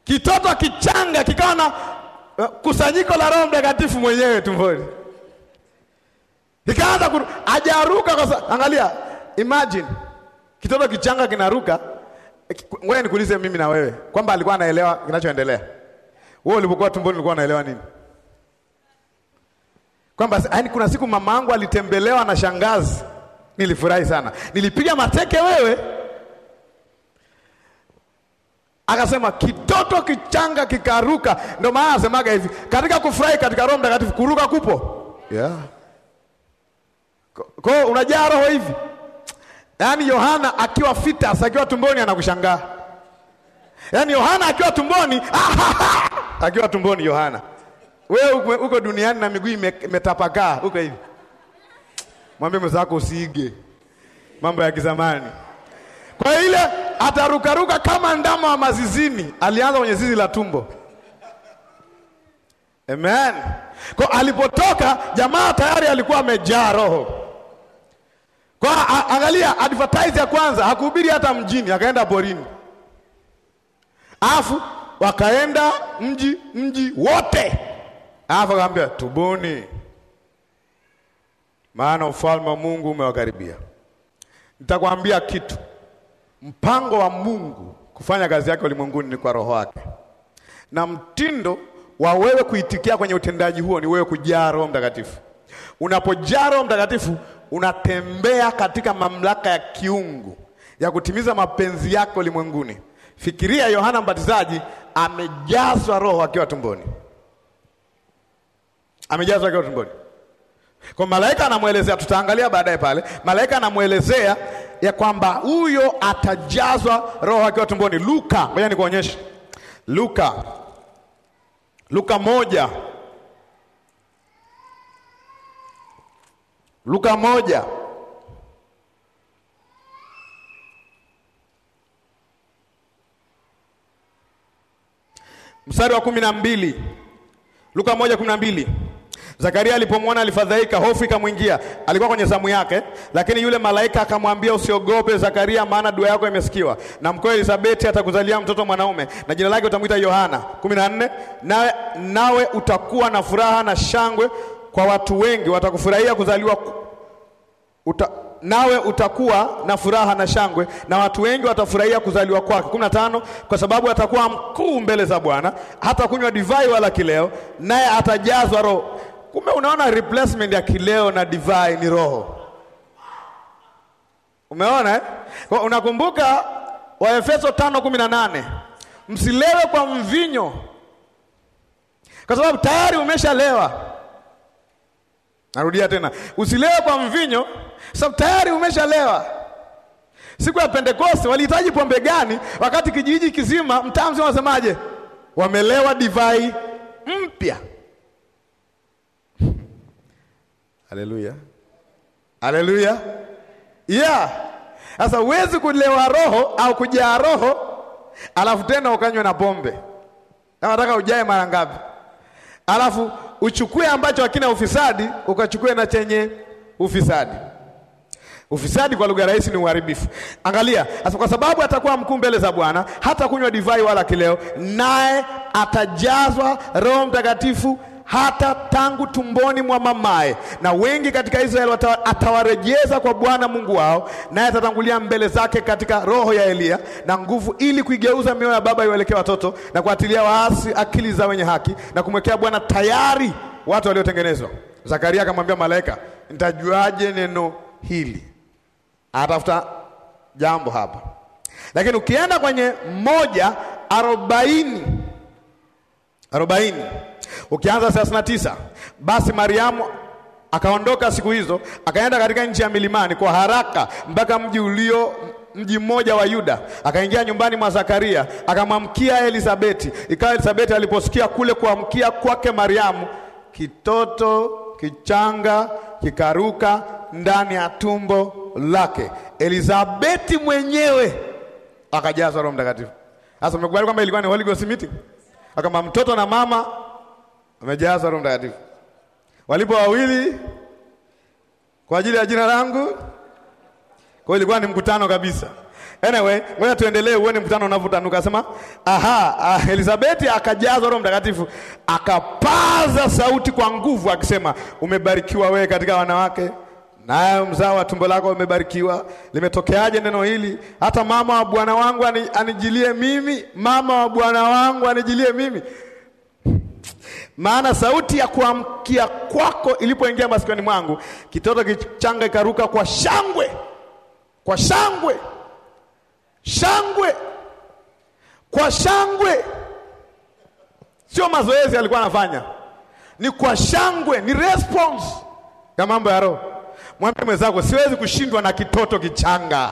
Kitoto kichanga kikawa na uh, kusanyiko la Roho Mtakatifu mwenyewe tumboni, ikaanza kuru... ajaruka kwa sa... Angalia, imagine kitoto kichanga kinaruka. Ngoja nikuulize mimi na wewe kwamba alikuwa anaelewa kinachoendelea. Wewe ulipokuwa tumboni ulikuwa unaelewa nini? Kwamba yaani, kuna siku mama yangu alitembelewa na shangazi, nilifurahi sana, nilipiga mateke wewe Akasema kitoto kichanga kikaruka. Ndio maana anasemaga hivi katika kufurahi katika Roho Mtakatifu, kuruka kupo, yeah. Kwa hiyo unajaa roho hivi, yaani Yohana akiwa fitas, akiwa tumboni anakushangaa, yaani Yohana akiwa tumboni akiwa tumboni Yohana, wewe uko duniani na miguu imetapakaa uko hivi. Mwambie mwenzako usiige mambo ya kizamani. Kwa ile atarukaruka kama ndama wa mazizini. Alianza kwenye zizi la tumbo. Amen. Kwa alipotoka jamaa tayari alikuwa amejaa roho. Kwa angalia advertise ya kwanza hakuhubiri hata mjini, akaenda porini. Alafu wakaenda mji mji wote. Alafu akamwambia tubuni, maana ufalme wa Mungu umewakaribia. Nitakwambia kitu Mpango wa Mungu kufanya kazi yake ulimwenguni ni kwa roho wake, na mtindo wa wewe kuitikia kwenye utendaji huo ni wewe kujaa Roho Mtakatifu. Unapojaa Roho Mtakatifu, unatembea katika mamlaka ya kiungu ya kutimiza mapenzi yake ulimwenguni. Fikiria Yohana Mbatizaji amejazwa Roho akiwa tumboni, amejazwa akiwa tumboni. Kwa malaika anamwelezea, tutaangalia baadaye pale, malaika anamwelezea ya kwamba huyo atajazwa roho akiwa tumboni. Luka, ngoja nikuonyeshe Luka, Luka moja, Luka moja mstari wa kumi na mbili Luka moja kumi na mbili Zakaria alipomwona alifadhaika, hofu ikamwingia. Alikuwa kwenye zamu yake, lakini yule malaika akamwambia, usiogope Zakaria, maana dua yako imesikiwa, na mkeo Elisabeti atakuzalia mtoto mwanaume, na jina lake utamwita Yohana. kumi na nne nawe, nawe utakuwa na furaha na shangwe, kwa watu wengi watakufurahia kuzaliwa uta, nawe utakuwa na furaha na shangwe, na watu wengi watafurahia kuzaliwa kwake. kumi na tano kwa sababu atakuwa mkuu mbele za Bwana, hata kunywa divai wala kileo, naye atajazwa Roho. Kumbe unaona replacement ya kileo na divai ni roho. Umeona eh? Kwa unakumbuka Waefeso 5:18 msilewe kwa mvinyo, kwa sababu tayari umeshalewa. Narudia tena, usilewe kwa mvinyo, sababu tayari umeshalewa. Siku ya Pentekoste walihitaji pombe gani wakati kijiji kizima, mtaa mzima, wasemaje? Wamelewa divai mpya. Haleluya, haleluya, yeah. Sasa huwezi kulewa roho au kujaa roho alafu tena ukanywe na pombe. Na nataka ujae mara ngapi? Alafu uchukue ambacho hakina ufisadi ukachukue na chenye ufisadi. Ufisadi kwa lugha rahisi ni uharibifu. Angalia sasa, kwa sababu atakuwa mkuu mbele za Bwana, hata kunywa divai wala kileo, naye atajazwa Roho Mtakatifu hata tangu tumboni mwa mamaye, na wengi katika Israeli atawarejeza kwa Bwana Mungu wao, naye atatangulia mbele zake katika roho ya Eliya na nguvu, ili kuigeuza mioyo ya baba iwaelekee watoto, na kuatilia waasi akili za wenye haki, na kumwekea Bwana tayari watu waliotengenezwa. Zakaria akamwambia malaika, nitajuaje neno hili? Anatafuta jambo hapa, lakini ukienda kwenye moja arobaini arobaini ukianza thelathini na tisa basi Mariamu akaondoka siku hizo akaenda katika nchi ya milimani kwa haraka mpaka mji ulio mji mmoja wa Yuda, akaingia nyumbani mwa Zakaria akamwamkia Elisabeti. Ikawa Elisabeti aliposikia kule kuamkia kwake Mariamu, kitoto kichanga kikaruka ndani ya tumbo lake. Elisabeti mwenyewe akajazwa Roho Mtakatifu. Sasa umekubali kwamba ilikuwa ni Holy Ghost meeting, akama mtoto na mama amejazwa Roho Mtakatifu, walipo wawili kwa ajili ya jina langu. Kwa hiyo ilikuwa ni mkutano kabisa. Anyway, ngoja tuendelee uone mkutano unavyotanuka. Sema, aha, ah, Elizabeti akajazwa Roho Mtakatifu, akapaza sauti kwa nguvu akisema, umebarikiwa wewe katika wanawake, naye mzao wa tumbo lako umebarikiwa. Limetokeaje neno hili? Hata mama wa bwana wangu ani, anijilie mimi, mama wa bwana wangu anijilie mimi. Maana sauti ya kuamkia kwako ilipoingia masikioni mwangu, kitoto kichanga ikaruka kwa shangwe, kwa shangwe shangwe kwa shangwe, sio mazoezi alikuwa anafanya, ni kwa shangwe, ni response ya mambo ya Roho. Mwambie mwenzako, siwezi kushindwa na kitoto kichanga.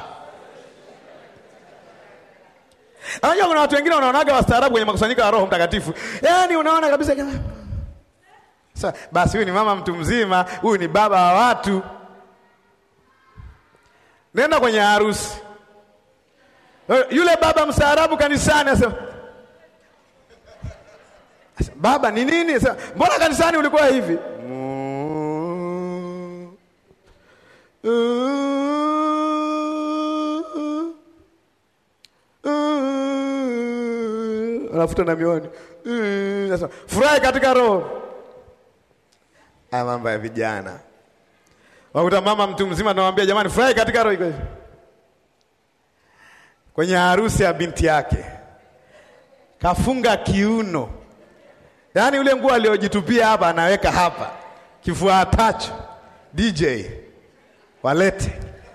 Unajua kuna watu wengine wanaonaga wastaarabu kwenye makusanyiko ya Roho Mtakatifu, yaani unaona kabisa kama sasa, basi huyu ni mama mtu mzima, huyu ni baba wa watu. Nenda kwenye harusi yule baba mstaarabu kanisani asema, baba ni nini? Asema, mbona kanisani ulikuwa hivi? anafuta na miwani, sasa furahi katika roho. Haya mambo ya vijana, wakuta mama mtu mzima anamwambia jamani, furahi katika roho iko hivi kwenye harusi ya binti yake kafunga kiuno, yaani ule nguo aliojitupia hapa anaweka hapa, kifua atacho. DJ walete,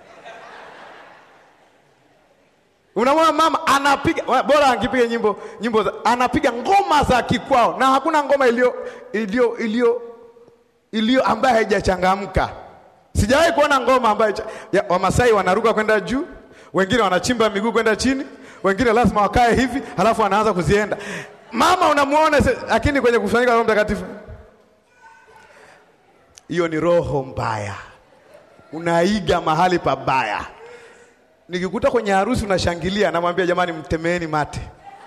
unamwona mama anapiga, bora angipiga nyimbo nyimbo za, anapiga ngoma za kikwao, na hakuna ngoma iliyo iliyo iliyo iliyo ambayo haijachangamka. Sijawahi kuona ngoma ambayo Wamasai wanaruka kwenda juu wengine wanachimba miguu kwenda chini, wengine lazima wakae hivi, halafu wanaanza kuzienda. Mama unamuona, lakini kwenye kusanyika Roho Mtakatifu, hiyo ni roho mbaya, unaiga mahali pabaya. Nikikuta kwenye harusi unashangilia, namwambia jamani, mtemeeni mate.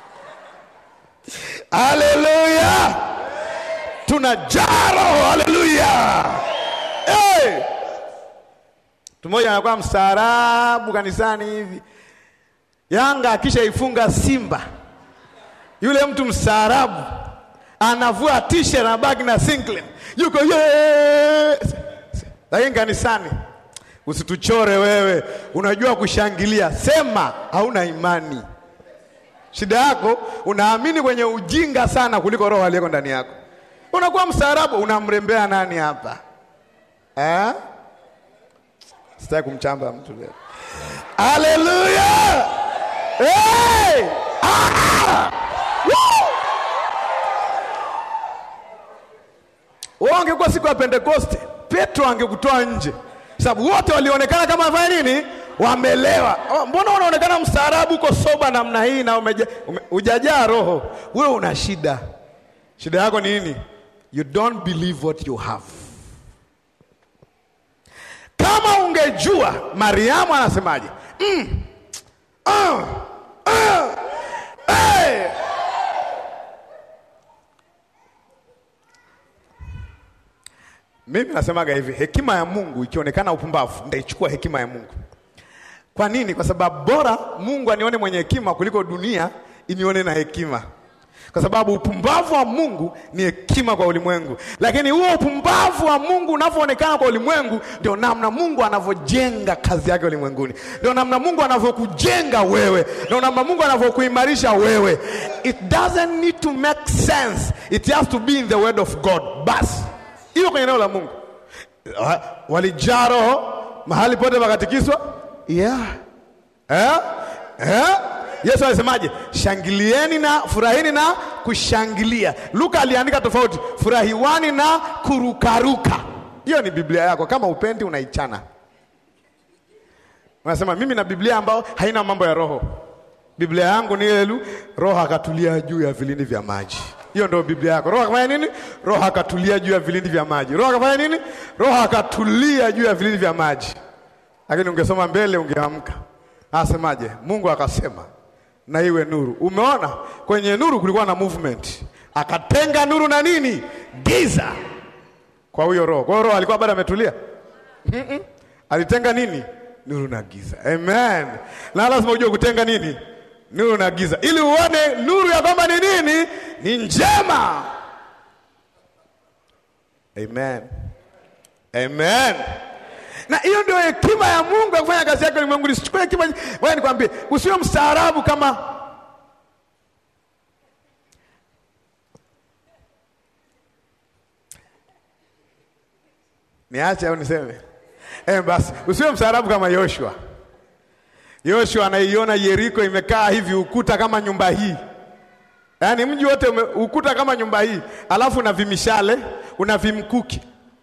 Haleluya, tunajaa roho. Haleluya, hey! Mtu mmoja anakuwa mstaarabu kanisani hivi, Yanga akishaifunga Simba, yule mtu mstaarabu anavua t-shirt na bagi na singlet, yuko yes. Lakini kanisani usituchore wewe, unajua kushangilia, sema hauna imani. Shida yako unaamini kwenye ujinga sana kuliko roho aliyeko ndani yako. Unakuwa mstaarabu, unamrembea nani hapa eh? Sitaki kumchamba mtu leo. Haleluya! Hey! Ah! Wao angekuwa siku ya Pentekoste, Petro angekutoa nje, sababu wote walionekana kama wafanya nini? Wamelewa. Mbona unaonekana mstaarabu, uko soba namna hii na umeja, ume, ujajaa roho? Wewe una shida. Shida yako ni nini? You don't believe what you have. Kama ungejua Mariamu anasemaje, mm, uh, uh, hey. Mimi nasemaga hivi, hekima ya Mungu ikionekana upumbavu, ndaichukua hekima ya Mungu. Kwa nini? Kwa sababu bora Mungu anione mwenye hekima kuliko dunia inione na hekima, kwa sababu upumbavu wa Mungu ni hekima kwa ulimwengu. Lakini huo upumbavu wa Mungu unavyoonekana kwa ulimwengu, ndio namna Mungu anavyojenga kazi yake ulimwenguni, ndio namna Mungu anavyokujenga wewe, ndio namna Mungu anavyokuimarisha wewe. It doesn't need to make sense, it has to be in the word of God. Basi hiyo kwenye neno la Mungu walijaa Roho mahali pote pakatikiswa, yeah. eh? Eh? Yesu alisemaje? Shangilieni na furahini na kushangilia. Luka aliandika tofauti, furahiwani na kurukaruka. Hiyo ni Biblia yako, kama upendi unaichana. Unasema mimi na Biblia ambayo haina mambo ya roho. Biblia yangu ni ile, Roho akatulia juu ya vilindi vya maji. Hiyo ndio Biblia yako. Roho akafanya nini? Roho akatulia juu ya vilindi vya maji. Roho akafanya nini? Roho akatulia juu ya vilindi vya maji. Lakini ungesoma mbele ungeamka. Asemaje? Mungu akasema na iwe nuru. Umeona, kwenye nuru kulikuwa na movement, akatenga nuru na nini, giza, kwa huyo roho. Kwa hiyo roho alikuwa bado ametulia? mm -mm. Alitenga nini? nuru na giza. Amen. Na lazima ujue kutenga nini, nuru na giza, ili uone nuru ya kwamba ni nini, ni njema. Amen. Amen. Na hiyo ndio hekima ya Mungu ya kufanya kazi yake ulimwenguni. Sichukue hekima, wewe nikwambie, usiwe mstaarabu kama niache au niseme? Eh, basi usiwe mstaarabu kama Yoshua. Yoshua anaiona Yeriko imekaa hivi ukuta kama nyumba hii, yaani mji wote ume, ukuta kama nyumba hii, alafu una vimishale una vimkuki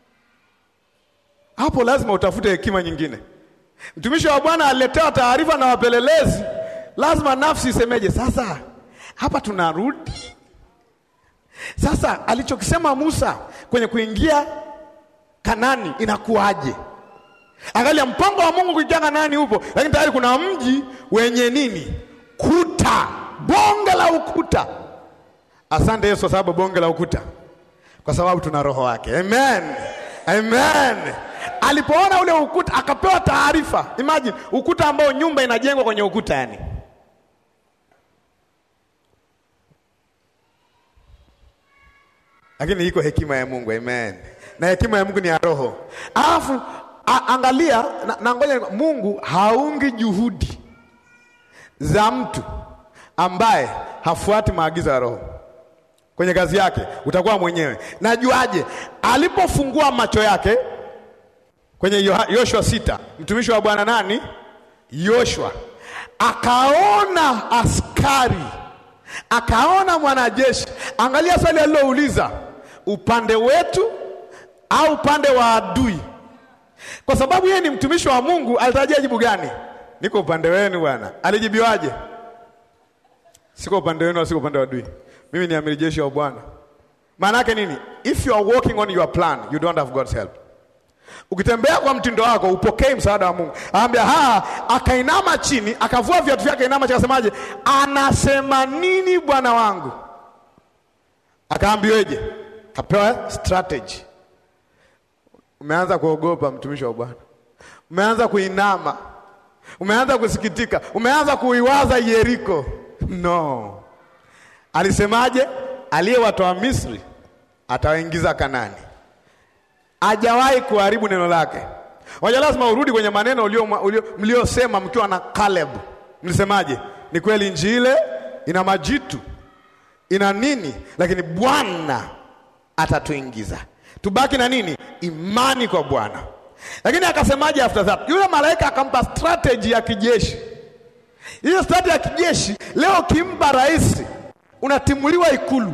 hapo lazima utafute hekima nyingine. Mtumishi wa Bwana aliletewa taarifa na wapelelezi, lazima nafsi isemeje? Sasa hapa tunarudi sasa, alichokisema Musa kwenye kuingia Kanani inakuwaje? Angalia, mpango wa Mungu kuingia Kanani upo, lakini tayari kuna mji wenye nini? Kuta, bonge la ukuta. Asante Yesu kwa sababu bonge la ukuta, kwa sababu tuna roho wake. Amen, amen. Alipoona ule ukuta akapewa taarifa. Imagine ukuta ambao nyumba inajengwa kwenye ukuta yani. Lakini iko hekima ya Mungu, amen. Na hekima ya Mungu ni ya roho. Alafu angalia na, na ngoja, Mungu haungi juhudi za mtu ambaye hafuati maagizo ya roho kwenye kazi yake. Utakuwa mwenyewe. Najuaje? Alipofungua macho yake kwenye Yoshua sita, mtumishi wa Bwana nani? Yoshua akaona askari, akaona mwanajeshi. Angalia swali alilouliza, upande wetu au upande wa adui? Kwa sababu yeye ni mtumishi wa Mungu, alitarajia jibu gani? Niko upande wenu bwana. Alijibiwaje? Siko upande wenu, siko upande wa adui. Mimi ni amiri jeshi wa Bwana. Maana yake nini? If you are working on your plan, you don't have God's help. Ukitembea kwa mtindo wako upokei msaada wa Mungu. Anambia ha, akainama chini, akavua viatu vyake, inama chini, akasemaje? Anasema nini bwana wangu? Akaambiweje? Kapewa strategy. Umeanza kuogopa mtumishi wa Bwana, umeanza kuinama, umeanza kusikitika, umeanza kuiwaza Yeriko. No, alisemaje? Aliyewatoa Misri atawaingiza Kanani. Hajawahi kuharibu neno lake. Waja, lazima urudi kwenye maneno mliosema mkiwa na Caleb. Mlisemaje? Ni kweli nchi ile ina majitu ina nini, lakini Bwana atatuingiza. Tubaki na nini? Imani kwa Bwana. Lakini akasemaje after that? Yule malaika akampa strategy ya kijeshi. Hiyo strategy ya kijeshi leo kimpa rais, unatimuliwa Ikulu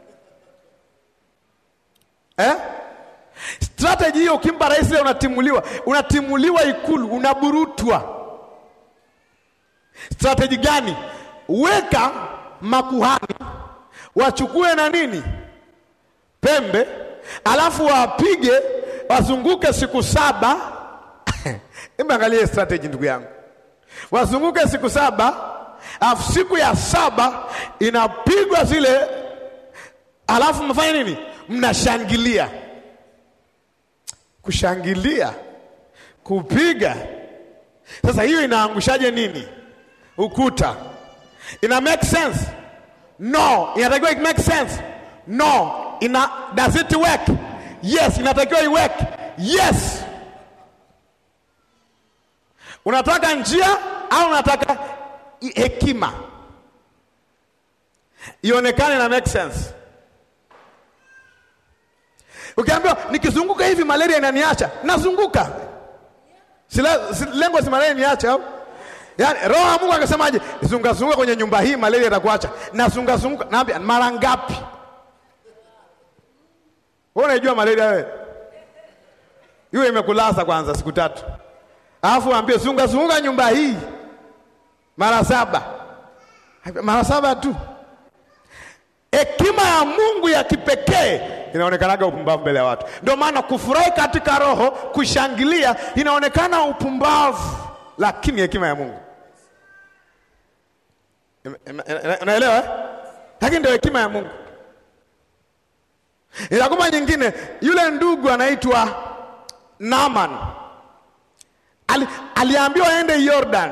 eh? Strategy hiyo ukimpa rais leo unatimuliwa, unatimuliwa Ikulu, unaburutwa. Strategy gani? Weka makuhani wachukue na nini, pembe, alafu wapige, wazunguke siku saba. Imeangalia strategy, ndugu yangu, wazunguke siku saba, alafu siku ya saba inapigwa zile, alafu mnafanya nini? Mnashangilia. Kushangilia, kupiga. Sasa hiyo inaangushaje nini? Ukuta. Ina make sense? No. Inatakiwa it make sense? No. Ina does it work? Yes. Inatakiwa i work? Yes. Unataka njia au unataka hekima ionekane na make sense? Ukiambiwa nikizunguka hivi malaria inaniacha, nazunguka. Si lengo si malaria niache au? Yaani roho ya Mungu akasemaje? Zunga zunguka kwenye nyumba hii malaria itakuacha. Na zunga zunguka, naambia mara ngapi? Wewe unajua malaria wewe? Hiyo imekulaza kwanza siku tatu. Alafu ambie zunga zunguka nyumba hii mara saba. Mara saba tu. Hekima ya Mungu ya kipekee inaonekanaga upumbavu mbele ya watu. Ndio maana kufurahi katika roho, kushangilia inaonekana upumbavu, lakini hekima ya Mungu. Unaelewa? Lakini ndio hekima ya Mungu. Inakuma nyingine, yule ndugu anaitwa Naaman ali aliambiwa aende Jordan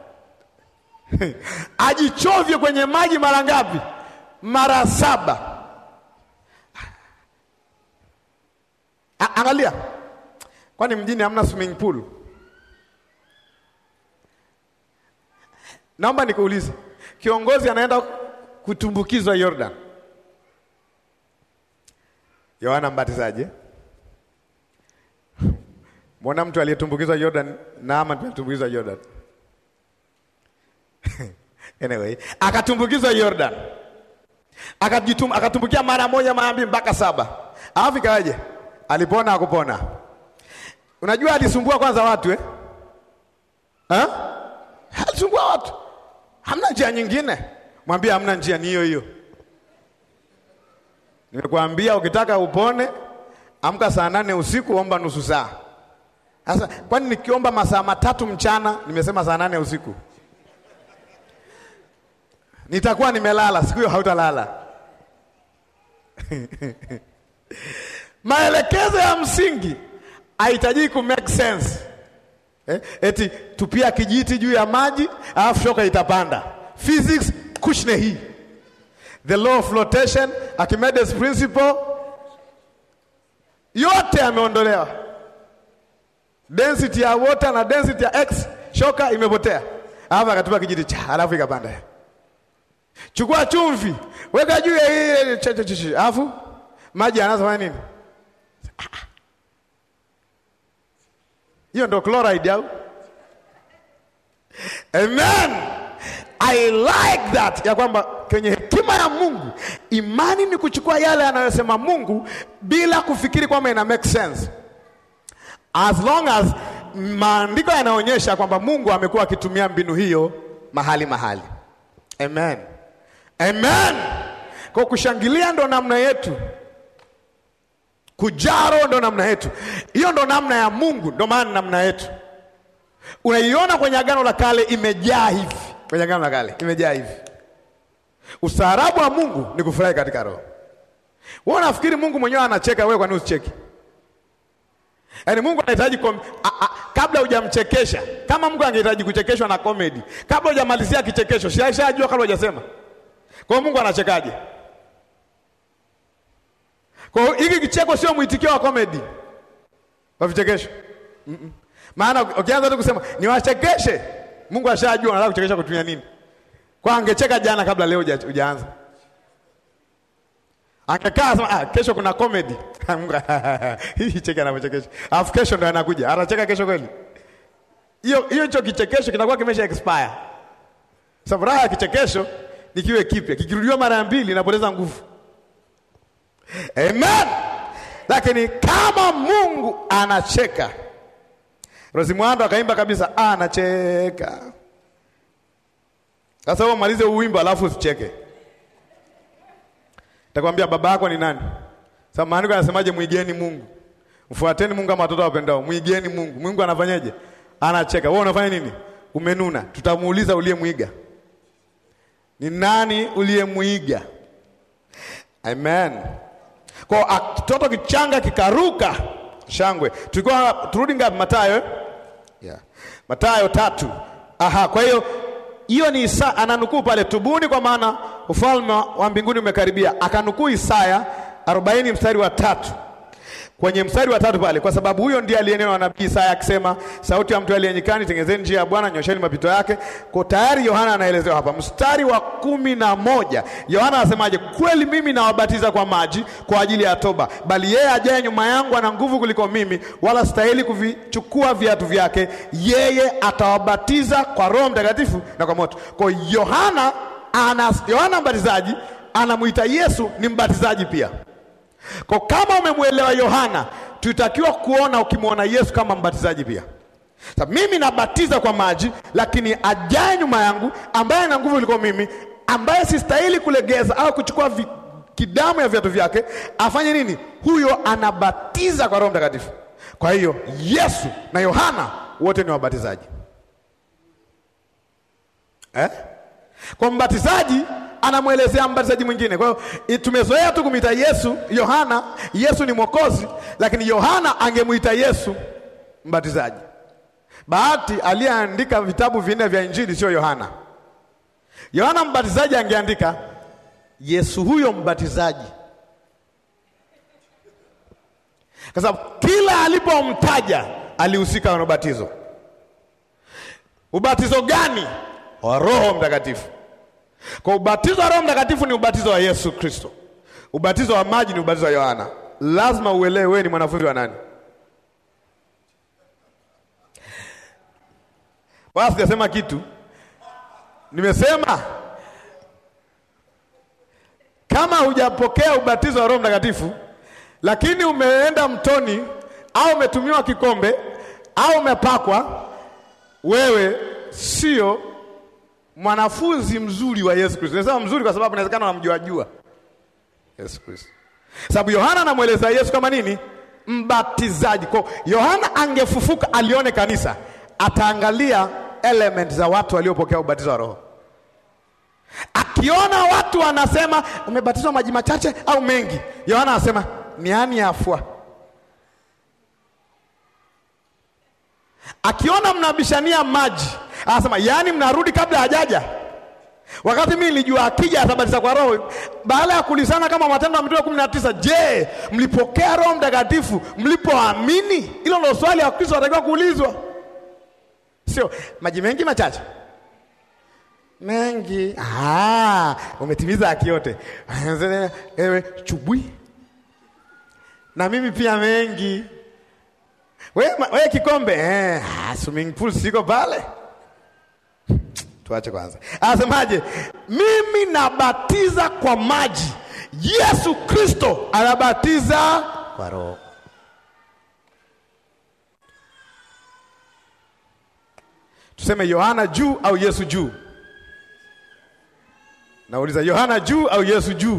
ajichovye kwenye maji mara ngapi? Mara saba. A- Angalia, kwani mjini hamna swimming pool? Naomba nikuulize, kiongozi anaenda kutumbukizwa Jordan, Yohana Mbatizaji eh? Mwona mtu aliyetumbukizwa Jordan, Naama alitumbukizwa Jordan anyway, akatumbukizwa Jordan, akajitum akatumbukia mara moja mara mbili mpaka saba, alafu ikawaje? Alipona akupona? Unajua alisumbua kwanza watu eh? Ha? Alisumbua watu, hamna njia nyingine. Mwambie hamna njia, ni hiyo hiyo. Nimekuambia ukitaka upone, amka saa nane usiku, omba nusu saa. Sasa kwani nikiomba masaa matatu mchana, nimesema saa nane usiku nitakuwa nimelala? Siku hiyo hautalala. Maelekezo ya msingi haitajii ku make sense eh? Eti tupia kijiti juu ya maji alafu shoka itapanda. Physics kushne hii, the law of flotation, Archimedes principle, yote yameondolewa. Density ya water na density ya x, shoka imepotea, alafu akatupa kijiti cha, alafu ikapanda. Chukua chumvi weka juu ya ile cheche, alafu maji yanafanya nini? Hiyo ndo chloride au? Amen. I like that ya kwamba kwenye hekima ya Mungu imani ni kuchukua yale anayosema Mungu bila kufikiri kwamba ina make sense, as long as maandiko yanaonyesha kwamba Mungu amekuwa akitumia mbinu hiyo mahali mahali. Amen. Amen. Kwa kushangilia ndo namna yetu, kujaro ndo namna yetu, hiyo ndo namna ya Mungu, ndo maana namna yetu unaiona kwenye Agano la Kale imejaa hivi, kwenye Agano la Kale imejaa hivi. Ustaarabu wa Mungu ni kufurahi katika roho. Wewe unafikiri Mungu mwenyewe anacheka, wewe kwa nini usicheki? Yaani Mungu anahitaji kom... a, a, kabla hujamchekesha, kama Mungu angehitaji kuchekeshwa na comedy, kabla hujamalizia kichekesho, si ashajua kabla hujasema. Kwa hiyo Mungu anachekaje? Kwa hiyo hiki kicheko sio mwitikio wa comedy wa vichekesho. Mm -mm. Maana ukianza tu kusema niwachekeshe, Mungu ashajua anataka kuchekesha kutumia nini. Kwa angecheka jana kabla leo hujaanza. Akakaa sema ah, kesho kuna comedy. Mungu hii cheki anapochekesha. Alafu kesho ndo anakuja. Atacheka kesho kweli? Hiyo hiyo hicho kichekesho kinakuwa kimesha expire. Sababu raha ya kichekesho ni kiwe kipya. Kikirudiwa mara mbili inapoteza nguvu. Amen. Lakini kama Mungu anacheka. Rosi Mwando akaimba kabisa anacheka. Sasa wewe malize uwimbo alafu usicheke. Takwambia baba yako ni nani? Sasa maandiko yanasemaje? Mwigeni Mungu, mfuateni Mungu kama watoto wapendao. Mwigeni Mungu. Mungu anafanyaje? Anacheka. Wewe unafanya nini? Umenuna. Tutamuuliza uliyemwiga ni nani, uliyemwiga. Amen. Kwa kitoto kichanga kikaruka shangwe. Tulikuwa turudi ngapi? Mathayo, yeah. Mathayo tatu. Aha, kwa hiyo hiyo ni Isa ananukuu pale, tubuni kwa maana ufalme wa mbinguni umekaribia. Akanukuu Isaya 40 mstari wa tatu kwenye mstari wa tatu pale, kwa sababu huyo ndiye aliyenewa nabii Isaya akisema, sauti ya mtu aliye nyikani, tengezeni njia ya Bwana, nyosheni mapito yake. Kwa tayari Yohana anaelezewa hapa, mstari wa kumi na moja Yohana anasemaje? Kweli mimi nawabatiza kwa maji kwa ajili ya toba, bali yeye ajaye nyuma yangu ana nguvu kuliko mimi, wala stahili kuvichukua viatu vyake. Yeye atawabatiza kwa Roho Mtakatifu na kwa moto. Kwa Yohana ana Yohana mbatizaji anamwita Yesu ni mbatizaji pia. Kwa kama umemwelewa Yohana, tutakiwa kuona ukimwona Yesu kama mbatizaji pia. Sasa mimi nabatiza kwa maji, lakini ajaye nyuma yangu ambaye ana nguvu kuliko mimi, ambaye sistahili kulegeza au kuchukua vi, kidamu ya viatu vyake, afanye nini? Huyo anabatiza kwa Roho Mtakatifu. Kwa hiyo Yesu na Yohana wote ni wabatizaji eh? Kwa mbatizaji anamwelezea mbatizaji mwingine. Kwa hiyo tumezoea tu kumwita Yesu Yohana, Yesu ni Mwokozi, lakini Yohana angemwita Yesu mbatizaji. Bahati aliyeandika vitabu vinne vya Injili sio Yohana. Yohana Mbatizaji angeandika Yesu huyo mbatizaji, kwa sababu kila alipomtaja alihusika na ubatizo. Ubatizo gani? Wa Roho Mtakatifu. Kwa ubatizo wa Roho Mtakatifu ni ubatizo wa Yesu Kristo. Ubatizo wa maji ni ubatizo wa Yohana. Lazima uelewe wewe ni mwanafunzi wa nani. Wala sijasema kitu, nimesema kama hujapokea ubatizo wa Roho Mtakatifu, lakini umeenda mtoni au umetumiwa kikombe au umepakwa, wewe sio mwanafunzi mzuri wa Yesu Kristo. Nasema mzuri kwa sababu inawezekana unamjua jua Yesu Kristo, sababu Yohana anamweleza Yesu kama nini? Mbatizaji. Kwa Yohana angefufuka alione kanisa, ataangalia element za watu waliopokea ubatizo wa Roho. Akiona watu wanasema umebatizwa maji machache au mengi, Yohana anasema ni ani afua. Akiona mnabishania maji, anasema yaani mnarudi kabla hajaja wakati mimi nilijua akija atabatiza kwa Roho. Baada ya kulisana kama Matendo ya Mitume kumi na tisa, je, mlipokea Roho Mtakatifu mlipoamini? Hilo ndio swali ya Kristo anatakiwa kuulizwa, sio maji mengi machache mengi. Ah, umetimiza haki yote. Ewe chubwi na mimi pia mengi. We, we kikombe eh, ah, swimming pool siko pale Tuache kwanza, anasemaje? Mimi nabatiza kwa maji, Yesu Kristo anabatiza kwa Roho. Tuseme Yohana juu au Yesu juu? Nauliza, Yohana juu au Yesu juu?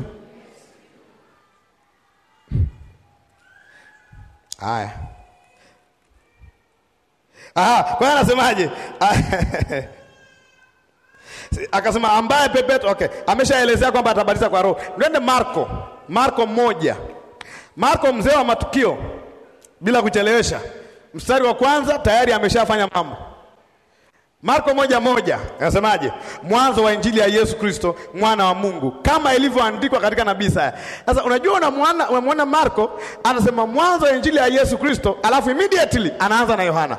Haya, ah, kwa hiyo anasemaje? Akasema ambaye pepeto. Okay, ameshaelezea kwamba atabatiza kwa Roho. Nende Marko, Marko moja, Marko mzee wa matukio, bila kuchelewesha, mstari wa kwanza tayari ameshafanya mambo. Marko moja moja anasemaje? Mwanzo wa injili ya Yesu Kristo mwana wa Mungu, kama ilivyoandikwa katika nabii Isaya. Sasa unajua, unamwona unamwona Marko anasema mwanzo wa injili ya Yesu Kristo, alafu immediately anaanza na Yohana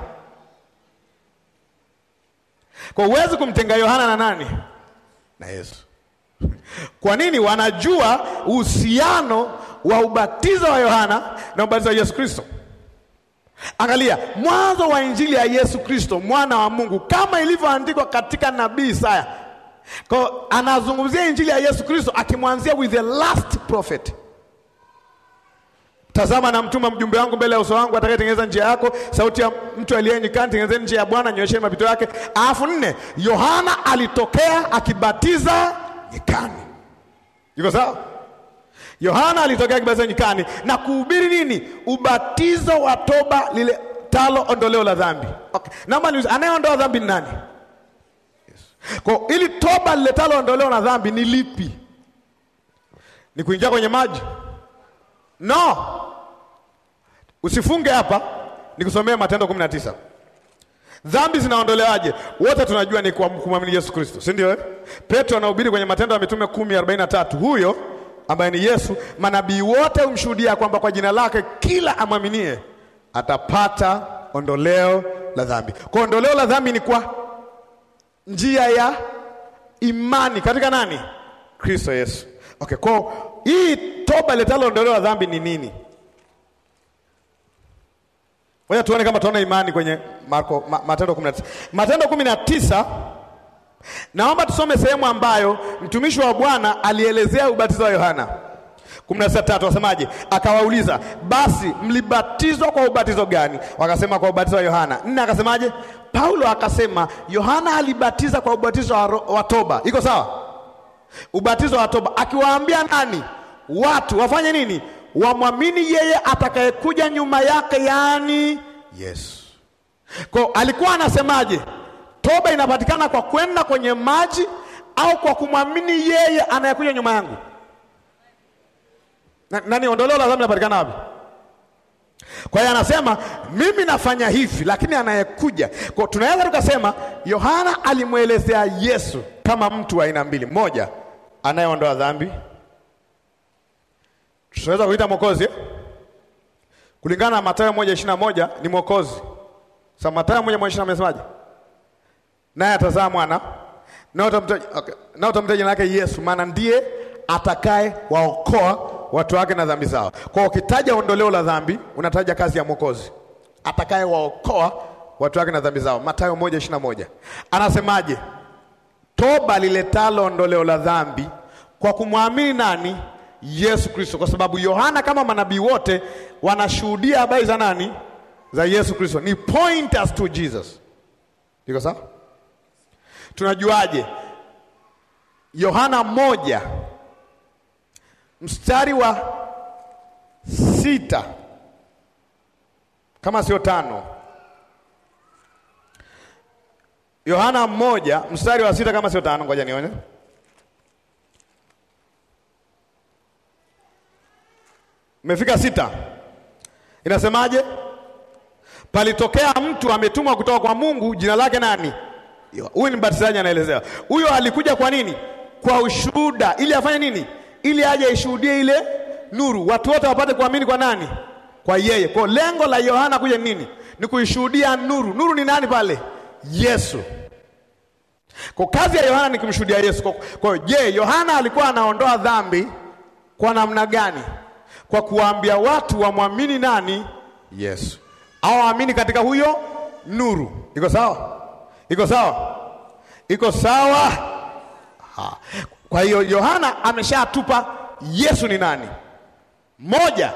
kwa huwezi kumtenga Yohana na nani? Na Yesu. Kwa nini? Wanajua uhusiano wa ubatizo wa Yohana na ubatizo wa Yesu Kristo. Angalia mwanzo wa injili ya Yesu Kristo mwana wa Mungu, kama ilivyoandikwa katika nabii Isaya. Kwa anazungumzia injili ya Yesu Kristo akimwanzia with the last prophet Tazama na mtuma mjumbe wangu mbele ya uso wangu atakayetengeneza njia yako, sauti ya mtu aliye nyikani, tengenezeni njia ya Bwana, nyoesheni mapito yake. Alafu nne, Yohana alitokea akibatiza nyikani. Iko sawa? Yohana alitokea akibatiza nyikani na kuhubiri nini? Ubatizo wa toba lile talo ondoleo la dhambi. Okay. Naomba niulize, anayeondoa dhambi ni nani? Yes. Kwa ili toba lile talo ondoleo la dhambi ni lipi? Ni kuingia kwenye maji? No. Usifunge hapa, nikusomea Matendo kumi na tisa. Dhambi zinaondolewaje? Wote tunajua ni kwa kumwamini Yesu Kristo, si ndio? Petro anahubiri kwenye Matendo ya Mitume kumi arobaini na tatu. Huyo ambaye ni Yesu, manabii wote humshuhudia kwamba kwa jina lake kila amwaminie atapata ondoleo la dhambi. Kwa ondoleo la dhambi ni kwa njia ya imani katika nani? Kristo Yesu. Okay, kwa hii toba letalo ondoleo la dhambi ni nini? Ngoja tuone kama tuone imani kwenye Marko ma, Matendo 19. Matendo 19 naomba tusome sehemu ambayo mtumishi wa Bwana alielezea ubatizo wa Yohana. 16:3 wasemaje? Akawauliza, basi mlibatizwa kwa ubatizo gani? Wakasema kwa ubatizo wa Yohana. Nne akasemaje? Paulo akasema Yohana alibatiza kwa ubatizo wa, wa toba. Iko sawa? Ubatizo wa toba, akiwaambia nani? Watu wafanye nini? Wamwamini yeye atakayekuja nyuma yake, yaani Yesu. Kwa alikuwa anasemaje? Toba inapatikana kwa kwenda kwenye maji au kwa kumwamini yeye anayekuja nyuma yangu? Na, nani ondoleo la dhambi linapatikana wapi? Kwa hiyo anasema mimi nafanya hivi, lakini anayekuja. Kwa tunaweza tukasema Yohana alimwelezea Yesu kama mtu wa aina mbili, mmoja anayeondoa dhambi, tunaweza kuita mwokozi eh? kulingana na Mathayo moja ishirini na moja ni mwokozi. Sasa Mathayo moja moja ishirini amesemaje? Naye atazaa mwana nao utamtaja okay. Nao utamtaja jina lake Yesu, maana ndiye atakaye waokoa watu wake na dhambi zao. Kwa ukitaja ondoleo la dhambi unataja kazi ya mwokozi atakaye waokoa watu wake na dhambi zao. Mathayo moja ishirini na moja anasemaje? Toba liletalo ondoleo la dhambi kwa kumwamini nani? Yesu Kristo, kwa sababu Yohana kama manabii wote wanashuhudia habari za nani? Za Yesu Kristo, ni point us to Jesus. Iko sawa? Tunajuaje? Yohana moja mstari wa sita kama sio tano. Yohana moja mstari wa sita kama sio tano, ngoja nione. Umefika sita, inasemaje? Palitokea mtu ametumwa kutoka kwa Mungu, jina lake nani? Huyu ni mbatizaji, anaelezea. Huyo alikuja kwa nini? Kwa ushuhuda, ili afanye nini? Ili aje ishuhudie ile nuru, watu wote wapate kuamini kwa nani? Kwa yeye. Kwa lengo la Yohana kuja nini? Ni kuishuhudia nuru. Nuru ni nani pale? Yesu. Kwa kazi ya Yohana ni kumshuhudia Yesu. Kwa hiyo, je, Yohana alikuwa anaondoa dhambi kwa namna gani? Kwa kuwaambia watu wamwamini nani? Yesu, au waamini katika huyo nuru. Iko sawa? Iko sawa? Iko sawa? Ha. Kwa hiyo Yohana ameshatupa Yesu ni nani. Moja,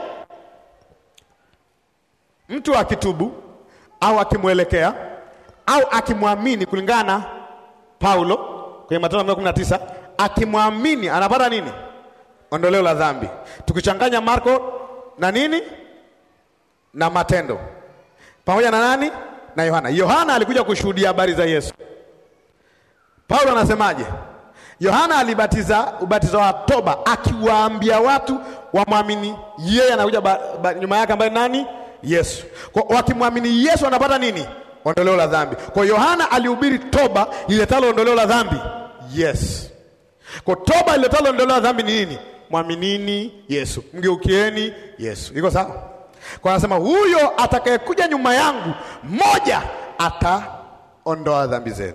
mtu akitubu au akimwelekea au akimwamini kulingana na Paulo kwenye Matendo kumi na tisa, akimwamini anapata nini? Ondoleo la dhambi. Tukichanganya Marko na nini na Matendo pamoja na nani na Yohana. Yohana alikuja kushuhudia habari za Yesu. Paulo anasemaje? Yohana alibatiza ubatizo wa toba akiwaambia watu wamwamini yeye, anakuja nyuma yake ambaye nani? Yesu. Kwa wakimwamini Yesu wanapata nini? Ondoleo la dhambi. Kwa Yohana alihubiri toba iletalo ondoleo la dhambi. Yes. Kwa toba iletalo ondoleo la dhambi ni nini? Mwaminini Yesu, mgeukieni Yesu. Iko sawa? Kwa anasema huyo atakayekuja nyuma yangu, mmoja ataondoa dhambi zenu.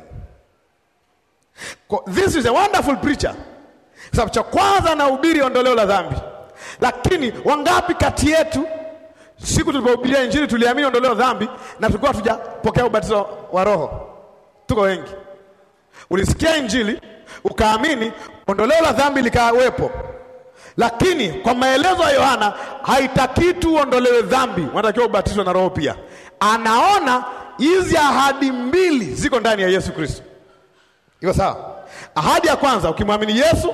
This is a wonderful preacher. Sababu cha kwanza anahubiri ondoleo la dhambi, lakini wangapi kati yetu siku tulipohubiria Injili tuliamini ondoleo la dhambi na tulikuwa hatujapokea ubatizo wa Roho? Tuko wengi. Ulisikia Injili ukaamini, ondoleo la dhambi likawepo, lakini kwa maelezo ya Yohana haitaki tu uondolewe dhambi, unatakiwa ubatizwe na Roho pia. Anaona hizi ahadi mbili ziko ndani ya Yesu Kristo. Iko sawa? Ahadi ya kwanza, ukimwamini Yesu,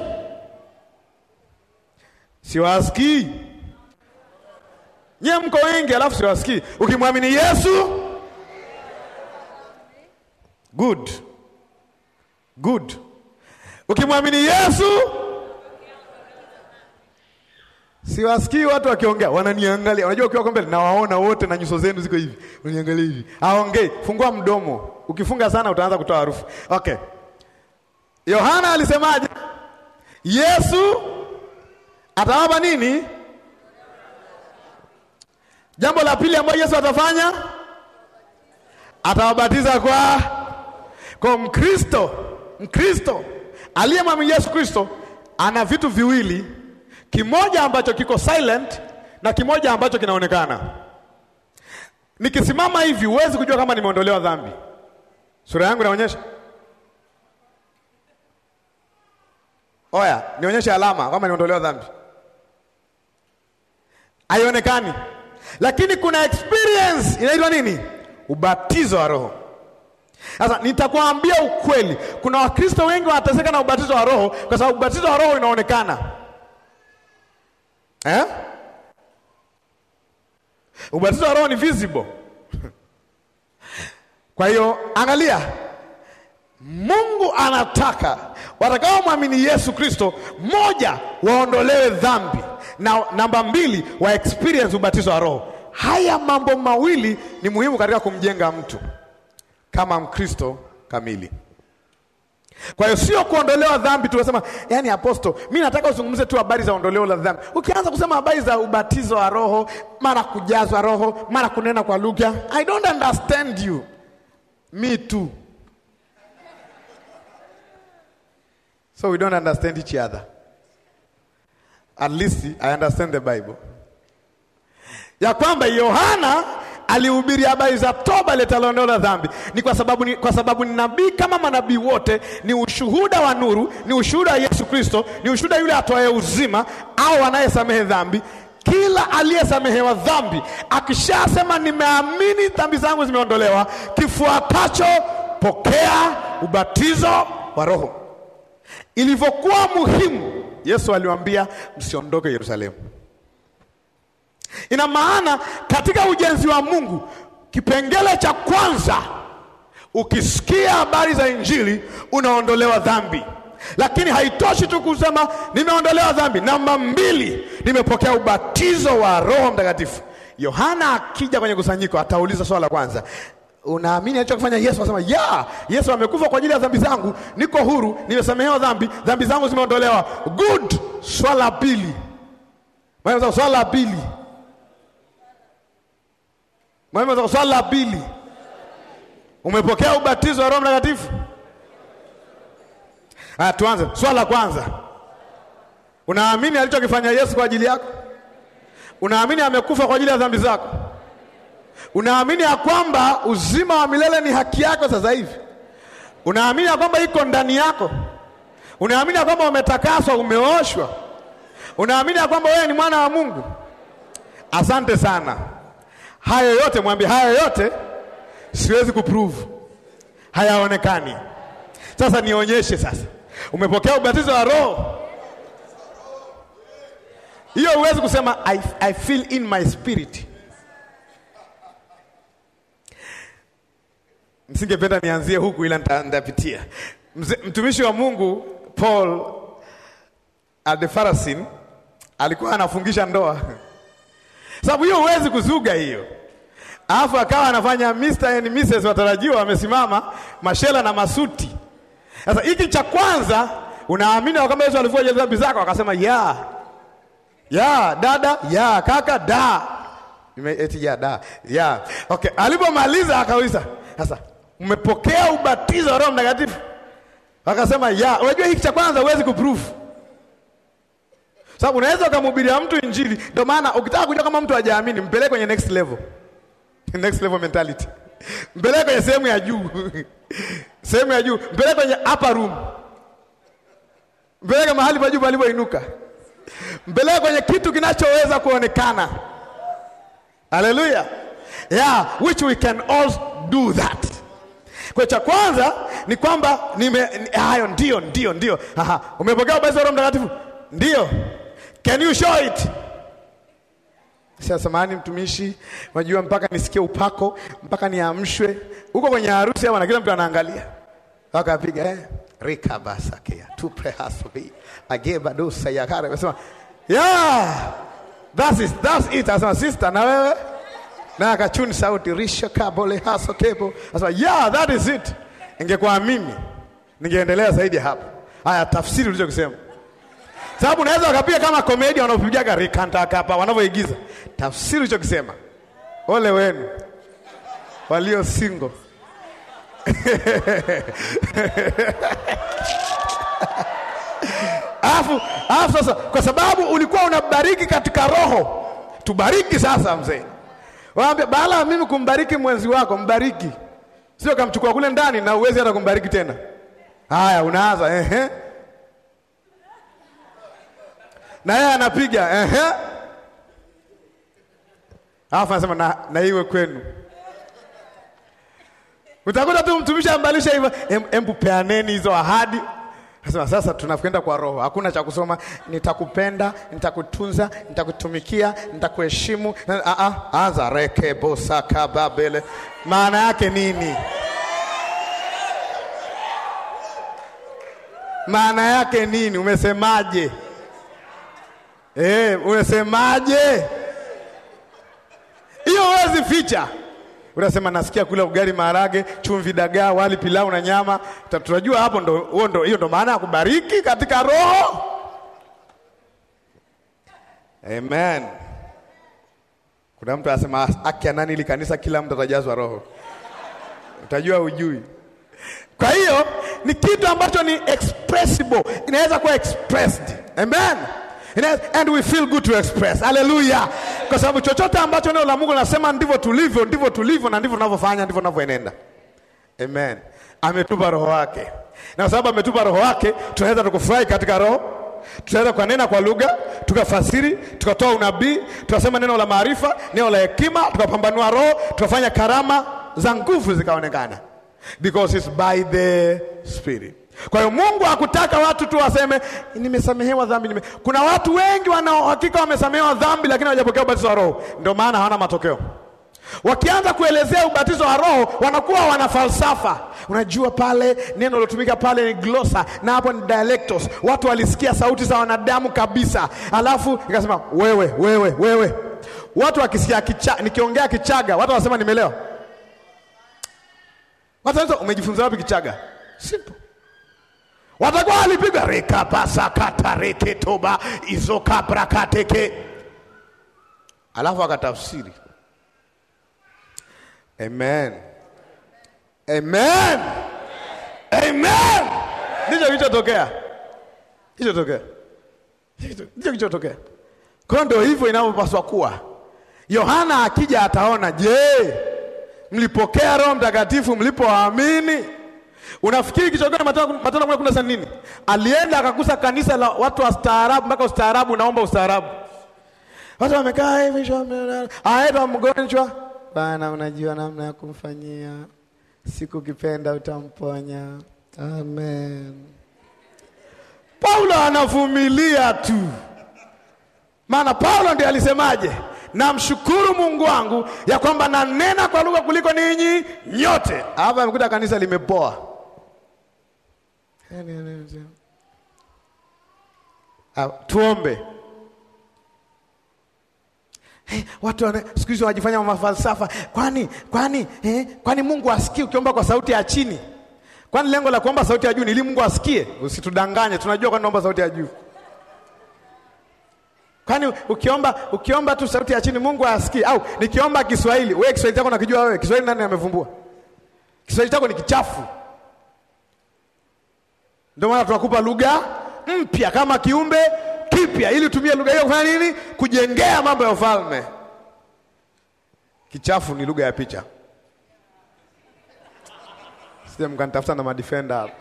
siwasikii nyie, mko wengi alafu siwasikii. Ukimwamini Yesu, good good. Ukimwamini Yesu, siwasikii watu wakiongea, wananiangalia. Unajua, ukiwa mbele nawaona wote na nyuso zenu ziko hivi, unaniangalia hivi, aongei. Fungua mdomo, ukifunga sana utaanza kutoa harufu. Okay. Yohana alisemaje? Yesu atawapa nini? Jambo la pili ambalo Yesu atafanya, atawabatiza kwa kwa Mkristo. Mkristo aliyemwamini Yesu Kristo ana vitu viwili, kimoja ambacho kiko silent na kimoja ambacho kinaonekana. Nikisimama hivi huwezi kujua kama nimeondolewa dhambi. Sura yangu inaonyesha Oya, nionyeshe alama kama niondolewa dhambi. Haionekani, lakini kuna experience inaitwa nini? Ubatizo wa Roho. Sasa nitakwambia ukweli, kuna Wakristo wengi wanateseka na ubatizo wa Roho kwa sababu ubatizo wa Roho inaonekana eh? Ubatizo wa Roho ni visible. Kwa hiyo angalia, Mungu anataka watakaomwamini Yesu Kristo, moja, waondolewe dhambi na namba mbili, wa experience ubatizo wa Roho. haya mambo mawili ni muhimu katika kumjenga mtu kama Mkristo kamili. Kwa hiyo sio kuondolewa dhambi tu, unasema yani, aposto, mi nataka uzungumze tu habari za ondoleo la dhambi. Ukianza kusema habari za ubatizo wa Roho, mara kujazwa Roho, mara kunena kwa lugha, I don't understand you. Me too. So we don't understand each other. At least I understand the Bible. Ya kwamba Yohana alihubiri habari za toba letalo ondoleo la dhambi ni kwa sababu ni, kwa sababu ni nabii kama manabii wote, ni ushuhuda wa nuru, ni ushuhuda wa Yesu Kristo, ni ushuhuda yule atoaye uzima au anayesamehe dhambi. Kila aliyesamehewa dhambi akishasema nimeamini dhambi zangu zimeondolewa, kifuatacho pokea ubatizo wa Roho. Ilivyokuwa muhimu, Yesu aliwaambia msiondoke Yerusalemu. Ina maana katika ujenzi wa Mungu, kipengele cha kwanza, ukisikia habari za Injili unaondolewa dhambi, lakini haitoshi tu kusema nimeondolewa dhambi. Namba mbili, nimepokea ubatizo wa Roho Mtakatifu. Yohana akija kwenye kusanyiko atauliza swala la kwanza, unaamini alichokifanya Yesu? Anasema ya Yesu amekufa kwa ajili ya dhambi zangu, niko huru, nimesamehewa dhambi, dhambi zangu zimeondolewa. Good. Swala la pili, swala la pili Mwema, swali la pili, umepokea ubatizo wa Roho Mtakatifu? Ah, tuanze swali la kwanza. Unaamini alichokifanya Yesu kwa ajili yako? Unaamini amekufa kwa ajili ya dhambi zako? Unaamini ya kwamba uzima wa milele ni haki yako sasa hivi? Unaamini ya kwamba iko ndani yako? Unaamini ya kwamba umetakaswa, umeoshwa? Unaamini ya kwamba wewe ni mwana wa Mungu? Asante sana. Hayo yote mwambie, hayo yote siwezi kuprove, hayaonekani. Sasa nionyeshe. Sasa umepokea ubatizo wa Roho, hiyo huwezi kusema I, I feel in my spirit. Msingependa nianzie huku, ila nitapitia. Mtumishi wa Mungu Paul Adefarasin alikuwa anafungisha ndoa sababu hiyo huwezi kuzuga hiyo, alafu akawa anafanya Mr. and Mrs. watarajiwa wamesimama mashela na masuti. Sasa hiki cha kwanza, unaamini kwamba Yesu alivua dhambi zako? Akasema ya ya dada ya kaka da eti ya da ya okay. Alipomaliza akauliza sasa, umepokea ubatizo wa Roho Mtakatifu? Akasema ya. Unajua hiki cha kwanza huwezi kuprove sababu unaweza ukamhubiria mtu Injili. Ndio maana ukitaka kujua kama mtu hajaamini, mpeleke kwenye next level, next level mentality, mpeleke kwenye sehemu ya juu sehemu ya juu, mpeleke kwenye upper room, mpeleke mahali pa juu palipoinuka, mpeleke kwenye kitu kinachoweza kuonekana. Haleluya, yeah, which we can all do that. Kwa cha kwanza ni kwamba nime hayo, ndio ndio ndio, aha, umepokea ubatizo wa Roho Mtakatifu, ndio Can you show it? Sasa samahani mtumishi, unajua mpaka nisikie upako, mpaka niamshwe. Huko kwenye harusi ama na kila mtu anaangalia. Wakapiga eh rika basakea tu prehasobi ageba dosa ya kare. Anasema, "Yeah! That is that's it." Anasema, "Sister, na wewe?" Na akachuni sauti risha kabole haso kebo. Anasema, "Yeah, that is it." Ingekuwa mimi ningeendelea zaidi hapo. Haya, tafsiri ulichokisema sababu unaweza wakapiga kama komedia wanaopigaga rikanta kapa wanavyoigiza. Tafsiri ulichokisema, ole wenu walio single Alafu alafu sasa, kwa sababu ulikuwa unabariki katika roho, tubariki sasa. Mzee waambia, baada ya mimi kumbariki mwenzi wako, mbariki, sio kamchukua kule ndani na uwezi hata kumbariki tena. Haya, unaanza ehe na yeye anapiga ehe, alafu anasema na, na iwe kwenu. Utakuta tu mtumishi ambalisha hivyo, embu peaneni hizo ahadi. Anasema sasa tunakwenda kwa roho, hakuna cha kusoma nitakupenda, nitakutunza, nitakutumikia, nitakuheshimu. Anza rekebosakababele, maana yake nini? Maana yake nini? Umesemaje? Eh, unasemaje? huwezi ficha. Unasema nasikia kula ugali, maharage, chumvi, dagaa, wali, pilau na nyama. Ta- Tunajua hapo ndo huo ndo hiyo ndo maana ya kubariki katika roho. Amen. Kuna mtu anasema haki ya nani ili kanisa kila mtu atajazwa roho. Utajua ujui. Kwa hiyo ni kitu ambacho ni expressible, inaweza kuwa expressed. Amen. Inaweza, and we feel good to express. Hallelujah. Kwa sababu chochote ambacho neno la Mungu linasema ndivyo tulivyo, ndivyo tulivyo na ndivyo tunavyofanya, ndivyo tunavyoenenda. Amen. Ametupa roho wake. Na kwa sababu ametupa roho wake, tunaweza tukufurahi katika roho. Tunaweza kunena kwa lugha, tukafasiri, tukatoa unabii, tukasema neno la maarifa, neno la hekima, tukapambanua roho, tukafanya karama za nguvu zikaonekana. Because it's by the spirit. Kwa hiyo Mungu hakutaka watu tu waseme nimesamehewa dhambi nime... Kuna watu wengi wanaohakika wamesamehewa dhambi lakini hawajapokea ubatizo wa roho. Ndio maana hawana matokeo. Wakianza kuelezea ubatizo wa roho wanakuwa wana falsafa. Unajua pale neno lilotumika pale ni glosa na hapo ni dialectos. Watu walisikia sauti za wanadamu kabisa, alafu ikasema wewe, wewe, wewe. Watu wakisikia kicha, nikiongea Kichaga watu wanasema nimelewa. Watu wanasema umejifunza wapi Kichaga? Simple. Watakuwa walipigwa rekapasakatareketoba izokabrakateke, alafu akatafsiri Amen. Amen. Amen. Ndicho kilichotokea. Kilichotokea. Ndicho kilichotokea. Kwa ndio hivyo inavyopaswa kuwa. Yohana akija ataona, je, mlipokea Roho Mtakatifu mlipoamini? Unafikiri kichogani Matendo kumi na nini? Alienda akakusa kanisa la watu wa staarabu mpaka ustaarabu unaomba ustaarabu. Watu wamekaa hivi, aenda mgonjwa Bana, unajua namna ya kumfanyia, siku ukipenda utamponya. Amen. Paulo anavumilia tu, maana Paulo ndiye alisemaje? Namshukuru Mungu wangu ya kwamba nanena kwa lugha kuliko ninyi nyote. Hapa amekuta kanisa limepoa. Tuombe. Hey, watu wana siku hizi wanajifanya mafalsafa. Kwani kwani eh, kwani Mungu asikie ukiomba kwa sauti ya chini? Kwani lengo la kuomba sauti ya juu ni ili Mungu asikie? Usitudanganye, tunajua kwani naomba sauti ya juu. Kwani ukiomba ukiomba tu sauti ya chini Mungu asikie? Au nikiomba Kiswahili, wewe Kiswahili chako nakijua wewe? Kiswahili nani amevumbua? Kiswahili chako ni kichafu. Ndio maana tunakupa lugha mpya kama kiumbe kipya ili utumie lugha hiyo kufanya nini? Kujengea mambo ya ufalme. Kichafu ni lugha ya picha. Sije mkanitafuta na madefender hapo.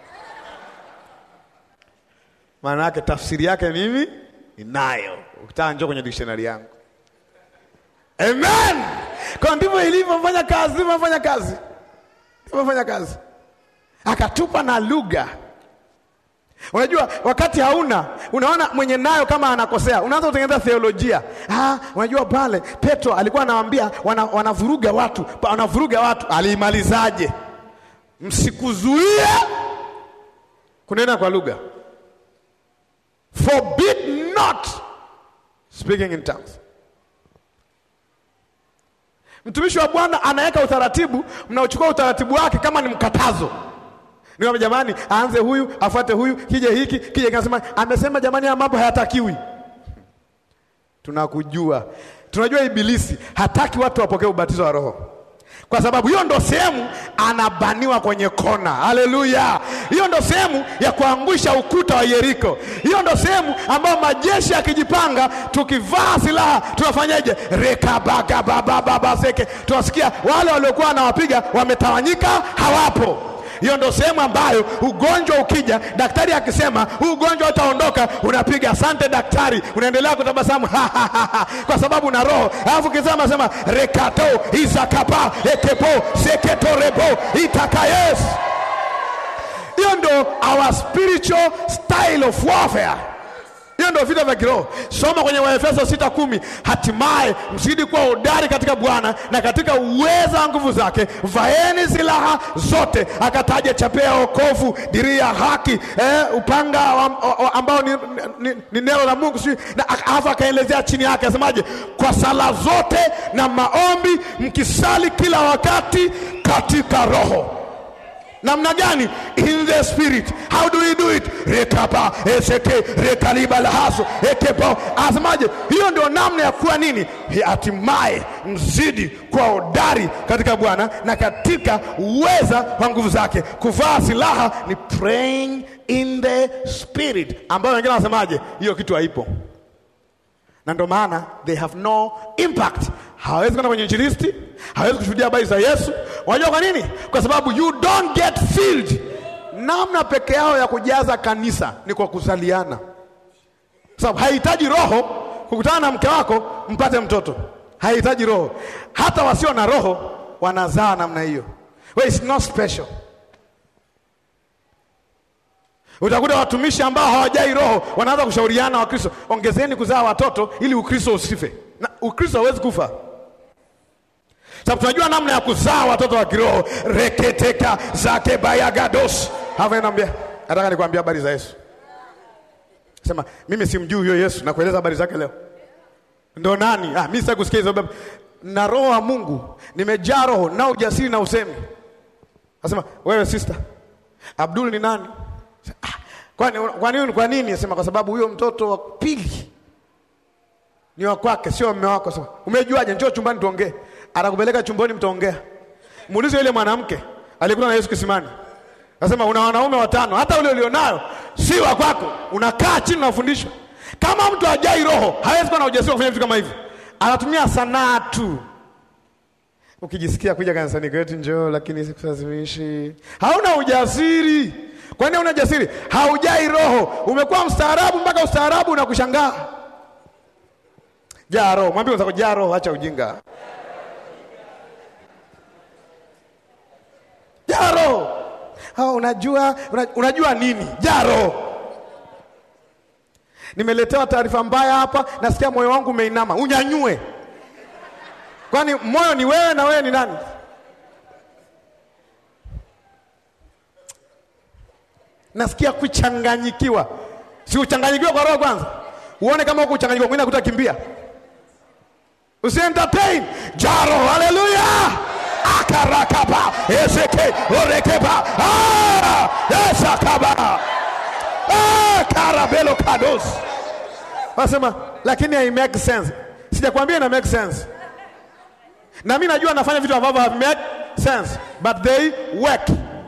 Maana yake tafsiri yake mimi ninayo. Ukitaka njoo kwenye dictionary yangu. Amen. Kwa ndivyo ilivyofanya kazi, ilivyofanya kazi. Ilivyofanya kazi. Akatupa na lugha Unajua, wakati hauna unaona mwenye nayo kama anakosea, unaanza kutengeneza theolojia. Ah, unajua pale Petro alikuwa anawaambia wana, wanavuruga watu, wanavuruga watu. Aliimalizaje? Msikuzuie kunena kwa lugha, forbid not speaking in tongues. Mtumishi wa Bwana anaweka utaratibu, mnaochukua utaratibu wake kama ni mkatazo Nikwambia jamani, aanze huyu afuate huyu, kije hiki kije, kinasema amesema jamani, haya mambo hayatakiwi. Tunakujua, tunajua Ibilisi hataki watu wapokee ubatizo wa Roho kwa sababu hiyo ndo sehemu anabaniwa kwenye kona. Haleluya! Hiyo ndo sehemu ya kuangusha ukuta wa Yeriko. Hiyo ndo sehemu ambayo majeshi yakijipanga, tukivaa silaha tunafanyaje? rekabagabababaseke, tunasikia wale waliokuwa wanawapiga wametawanyika, hawapo hiyo ndo sehemu ambayo ugonjwa ukija, daktari akisema huu ugonjwa utaondoka, unapiga asante daktari, unaendelea kutabasamu kwa sababu una roho. Alafu kisema sema rekato izakapa ekepo seketorebo itakayes. Hiyo ndo our spiritual style of warfare. Hiyo ndio vita vya kiroho. Soma kwenye Waefeso sita kumi, hatimaye mzidi kuwa hodari katika Bwana na katika uweza wa nguvu zake, vaeni silaha zote. Akataja chapea ya wokovu, dirii ya haki, eh, upanga wa, wa, ambao ni, ni, ni neno la Mungu sijui, na alafu akaelezea chini yake asemaje, kwa sala zote na maombi mkisali kila wakati katika Roho namna gani? In the spirit. How do we do it? rekapa eseke rekaliba lahaso ekepo asemaje? Hiyo ndio namna ya kuwa nini, hatimaye mzidi kuwa hodari katika Bwana na katika uweza wa nguvu zake. Kuvaa silaha ni praying in the spirit, ambayo wengine wanasemaje, hiyo kitu haipo na ndio maana they have no impact. Hawezi kwenda kwenye injilisti, hawezi kushuhudia habari za Yesu. Unajua kwa nini? Kwa sababu you don't get filled. Namna peke yao ya kujaza kanisa ni kwa kuzaliana, sababu haihitaji roho kukutana na mke wako mpate mtoto, haihitaji roho. Hata wasio na roho wanazaa namna hiyo. Well, it's not special. Utakuta watumishi ambao hawajai roho wanaanza kushauriana Wakristo, ongezeni kuzaa watoto ili Ukristo usife. Na Ukristo hawezi kufa, sababu tunajua namna ya kuzaa watoto wa kiroho. reketeka zake bayagados hava naambia, nataka nikwambia habari za Yesu. Sema mimi simjui huyo Yesu, nakueleza habari zake leo. Ndo nani? Ah, mimi sitaki kusikia hizo. Na roho wa Mungu nimejaa roho na ujasiri na usemi. Nasema wewe sister, Abdul ni nani? Kwa nini? Kwa nini? Kwa nini? Sema kwa sababu huyo mtoto wa pili ni wa kwake, sio mume wako. Sema umejuaje? Njoo chumbani tuongee. Atakupeleka chumbani, mtaongea. Muulize yule mwanamke alikuwa na Yesu kisimani, nasema una wanaume watano, hata ule ulionayo si wa kwako. Unakaa chini unafundishwa. Kama mtu hajai roho hawezi kuwa na ujasiri wa kufanya vitu kama hivi, anatumia sanaa tu. Ukijisikia kuja kanisani kwetu njoo, lakini sikulazimishi. Hauna ujasiri. Kwa nini hauna ujasiri? Haujai roho. Umekuwa mstaarabu mpaka ustaarabu unakushangaa. Jaa roho. Mwambie unataka jaa roho, acha ujinga. Jaa roho. Oh, unajua, unajua nini? Jaa roho. Nimeletewa taarifa mbaya hapa, nasikia moyo wangu umeinama. Unyanyue. Kwani moyo ni wewe na wewe ni nani? Nasikia kuchanganyikiwa. Si uchanganyikiwa kwa roho kwanza, uone kama uko uchanganyikiwa, mwingine akutakimbia. Usi entertain jaro. Haleluya! akarakaba eseke orekeba ah esakaba ah karabelo kados wasema, lakini hai make sense. Sijakwambia ina make sense na mimi najua nafanya vitu ambavyo have make sense but they work.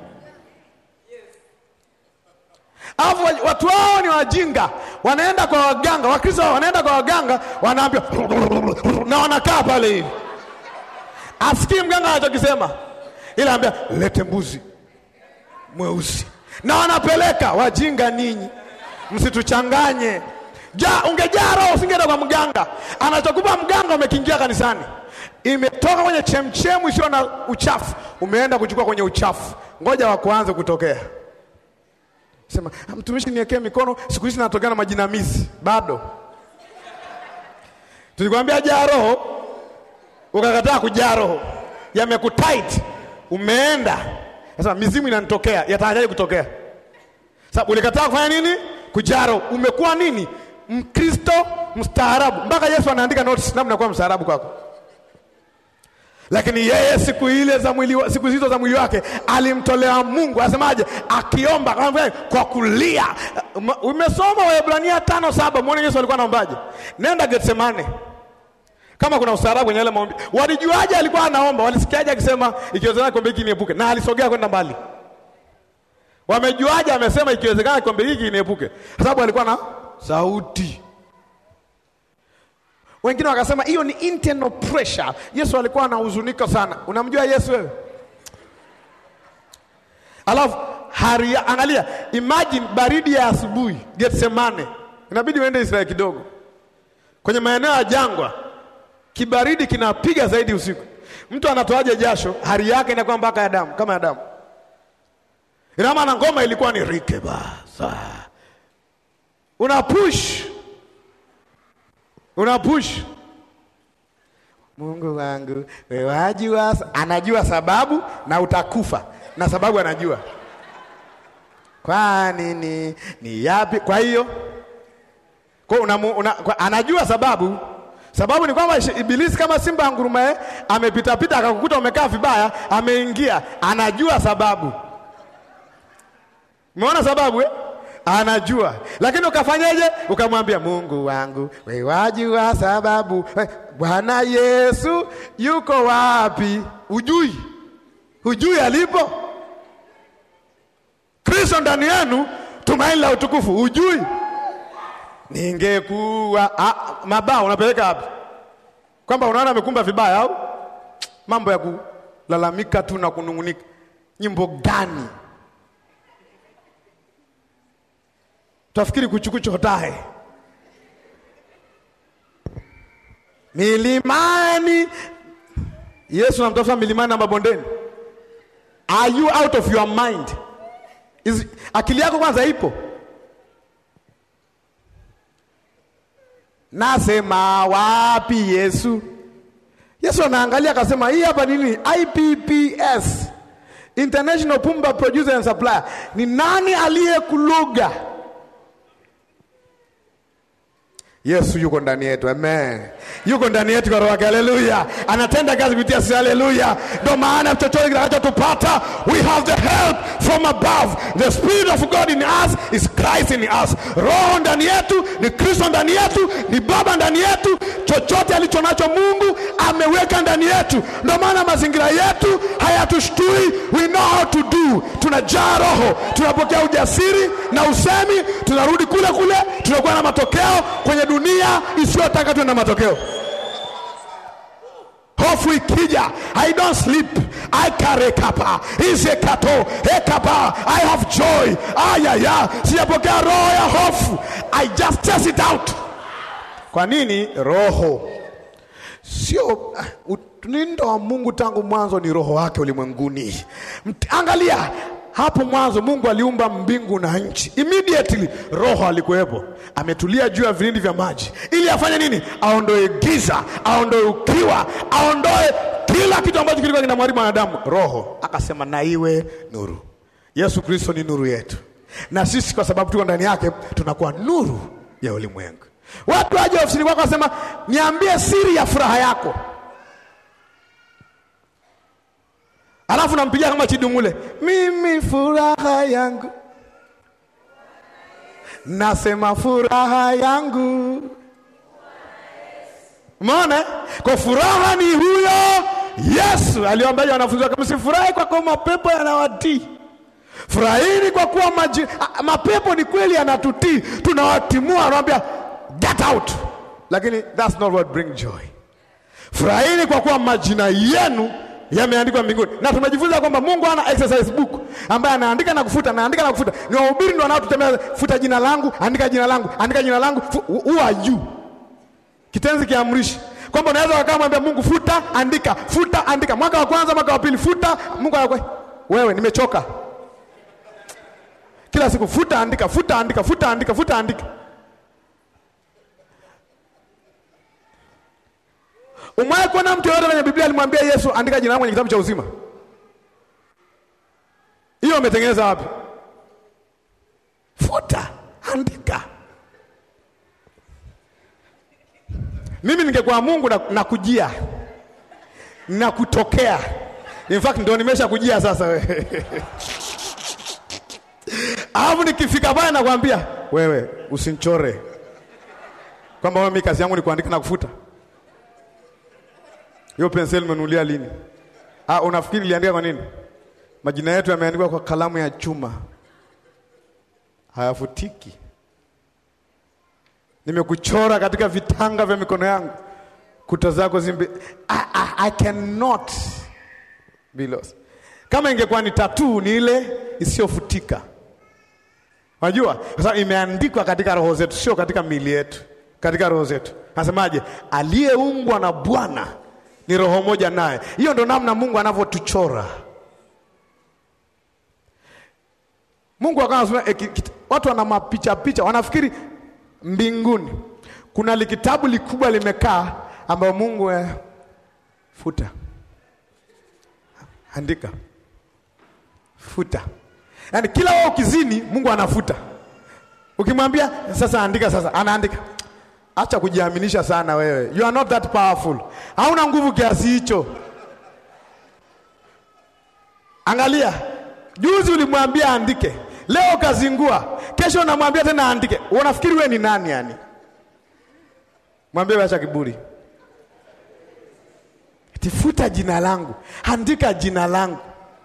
Alafu watu wao ni wajinga, wanaenda kwa waganga. Wakristo wanaenda kwa waganga, wanaambia na wanakaa pale hivi, asikii mganga anachokisema, ila ambia lete mbuzi mweusi, na wanapeleka. Wajinga ninyi, msituchanganye. Ja, ungejaa roho usingeenda kwa mganga. Anachokupa mganga umekiingia kanisani imetoka kwenye chemchemu isiyo na uchafu, umeenda kuchukua kwenye uchafu. Ngoja wa kuanza kutokea, sema mtumishi, niwekee mikono. Siku hizi natokea na majinamizi bado. Tulikwambia jaa roho, ukakataa kujaa roho, yamekutight, umeenda sasa. Mizimu inanitokea, yataajaje kutokea? Sababu ulikataa kufanya nini? Kujaa roho. Umekuwa nini? Mkristo mstaarabu, mpaka Yesu anaandika notes namna kuwa mstaarabu kwako lakini yeye siku ile za mwili, siku hizo za mwili wake alimtolea Mungu, asemaje? Akiomba kwa kulia. Umesoma Waebrania tano saba, muone Yesu alikuwa anaombaje? Nenda Getsemane, kama kuna ustaarabu kwenye ile maombi. Walijuaje alikuwa anaomba? Walisikiaje akisema ikiwezekana kikombe hiki niepuke? Na alisogea kwenda mbali. Wamejuaje amesema ikiwezekana kikombe hiki niepuke? Kwa sababu alikuwa na sauti wengine wakasema hiyo ni internal pressure. Yesu alikuwa anahuzunika sana. Unamjua Yesu wewe? Alafu haria, angalia, imagine baridi ya asubuhi Getsemane, inabidi uende Israeli kidogo, kwenye maeneo ya jangwa, kibaridi kinapiga zaidi usiku. Mtu anatoaje jasho? Hari yake inakuwa mpaka ya damu, kama ya damu. Ina maana ngoma ilikuwa ni rikeba sa una push una push. Mungu wangu wewe wajua, anajua sababu na utakufa na sababu anajua. Kwa nini? Ni yapi? Kwa hiyo kwa una, una, kwa, anajua sababu. Sababu ni kwamba Ibilisi kama simba ngurume amepita pita akakukuta umekaa vibaya, ameingia, anajua sababu. Umeona sababu eh? Anajua, lakini ukafanyaje? Ukamwambia Mungu wangu wewe wajua sababu. Bwana Yesu yuko wapi? Ujui, hujui alipo. Kristo ndani yenu, tumaini la utukufu. Ujui ningekuwa ah, mabao unapeleka wapi? Kwamba unaona amekumba vibaya au mambo ya kulalamika tu na kunungunika. Nyimbo gani? Tafikiri kuchukucho hotahe milimani. Yesu anamtafuta milimani na mabondeni. Are you out of your mind? Is, akili yako kwanza ipo? Nasema wapi Yesu? Yesu anaangalia akasema, hii hapa nini? IPPS, International Pumba Producer and Supplier. Ni nani aliyekuluga? Yesu yuko ndani yetu, amen. Yuko ndani yetu kwa roho yake, haleluya. Anatenda kazi kupitia sisi, haleluya. Ndio maana chochote kitakachotupata, we have the help from above. The spirit of God in us is Christ in us. Roho ndani yetu ni Kristo ndani yetu, ni Baba ndani yetu. Chochote alicho nacho Mungu ameweka ndani yetu. Ndio maana mazingira yetu hayatushtui, we know how to do. Tunajaa Roho, tunapokea ujasiri na usemi, tunarudi kule kule, tunakuwa na matokeo kwenye dunia isiyotaka tuwe na matokeo. Hofu ikija, I don't sleep, I carry kapa ize kato ekapa, I have joy. Ayaya, sijapokea roho ya hofu, I just test it out. Kwa nini? Roho sio nindo wa Mungu tangu mwanzo ni roho wake ulimwenguni. Angalia hapo mwanzo Mungu aliumba mbingu na nchi, immediately roho alikuwepo, ametulia juu ya vilindi vya maji, ili afanye nini? Aondoe giza, aondoe ukiwa, aondoe kila kitu ambacho kilikuwa kinamharibu mwanadamu. Roho akasema na iwe nuru. Yesu Kristo ni nuru yetu, na sisi kwa sababu tuko ndani yake tunakuwa nuru ya ulimwengu. Watu waje ofisini kwako wasema, niambie siri ya furaha yako Alafu nampigia kama Chidumule, mimi furaha yangu, nasema furaha yangu. Umeona, kwa furaha ni huyo Yesu aliwaambia wanafunzi wake, msifurahi kwa kuwa mapepo yanawatii, furahini kwa kuwa maji, mapepo ni kweli yanatutii, tunawatimua, anawambia get out, lakini that's not what bring joy. Furahini kwa kuwa majina yenu yameandikwa mbinguni, na tumejifunza kwamba Mungu ana exercise book ambaye anaandika na kufuta, anaandika na kufuta. Ni wahubiri ndio wanaotutemea, futa jina langu, andika jina langu, andika jina langu. Who are you? Kitenzi kiamrishi kwamba unaweza wakaa mwambia Mungu futa, andika, futa, andika, mwaka wa kwanza, mwaka wa pili, futa. Mungu anakwe wewe, nimechoka kila siku, futa, andika, futa, andika, futa, andika, futa, andika. Umewahi kuona mtu yoyote kwenye Biblia alimwambia Yesu andika jina langu kwenye kitabu cha uzima? Hiyo ametengeneza wapi? Futa, andika. Mimi ningekuwa Mungu na, na kujia na kutokea. In fact ndio nimesha kujia sasa wewe. Alafu nikifika pale nakwambia wewe usinchore kwamba mimi kazi yangu ni kuandika na kufuta. Hiyo penseli umenulia lini? Ah, unafikiri niliandika kwa nini? Majina yetu yameandikwa kwa kalamu ya chuma, hayafutiki. Nimekuchora katika vitanga vya mikono yangu, kuta zako zimbe. I, I, I cannot be lost. Kama ingekuwa ni tatuu, ni ile isiyofutika. Unajua, kwa sababu imeandikwa katika roho zetu, sio katika miili yetu, katika roho zetu. Nasemaje? Aliyeungwa na Bwana ni roho moja naye. Hiyo ndo namna Mungu anavyotuchora. Mungu akawa anasema eh, watu wana mapicha picha, wanafikiri mbinguni kuna likitabu likubwa limekaa ambayo Mungu eh, futa, andika, futa. Yaani kila wewe ukizini, Mungu anafuta. Ukimwambia sasa andika, sasa anaandika. Acha kujiaminisha sana wewe, you are not that powerful. Hauna nguvu kiasi hicho. Angalia, juzi ulimwambia andike, leo kazingua, kesho unamwambia tena andike. Unafikiri wewe ni nani? Yani mwambie, acha kiburi, tifuta jina langu, andika jina langu,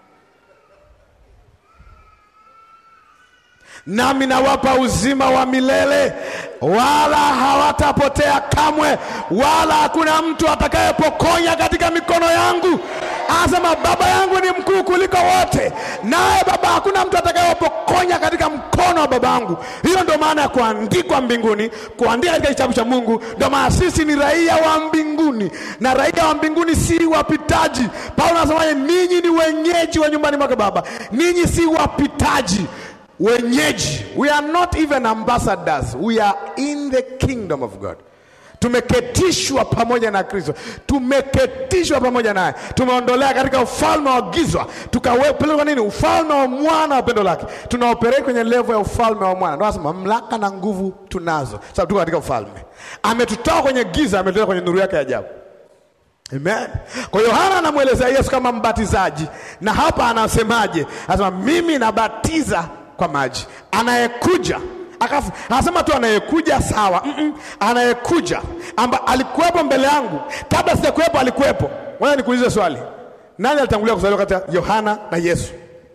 nami nawapa uzima wa milele, wala hawatapotea kamwe, wala hakuna mtu atakayepokonya katika mikono yangu. Anasema baba yangu ni mkuu kuliko wote, naye Baba, hakuna mtu atakayepokonya katika mkono wa baba yangu. Hiyo ndio maana ya kuandikwa mbinguni, kuandika katika kitabu cha Mungu. Ndio maana sisi ni raia wa mbinguni, na raia wa mbinguni si wapitaji. Paulo anasemaje? Ninyi ni wenyeji wa nyumbani mwake Baba, ninyi si wapitaji wenyeji. We are not even ambassadors, we are in the kingdom of God. Tumeketishwa pamoja na Kristo, tumeketishwa pamoja naye, tumeondolea katika ufalme wa giza, tukapelekwa nini? Ufalme wa mwana wa pendo lake. Tunaoperate kwenye level ya ufalme wa mwana, ndio nasema mamlaka na nguvu tunazo, sababu tuko katika ufalme. Ametutoa kwenye giza, ametuleta kwenye nuru yake ya ajabu. Amen. Kwa Yohana anamwelezea Yesu kama mbatizaji, na hapa anasemaje? Anasema mimi nabatiza kwa maji, anayekuja akafu anasema tu anayekuja sawa. mm -mm. Anayekuja amba alikuwepo mbele yangu, kabla sijakuwepo alikuwepo. Ngoja nikuulize swali, nani alitangulia kuzaliwa kati ya Yohana na Yesu?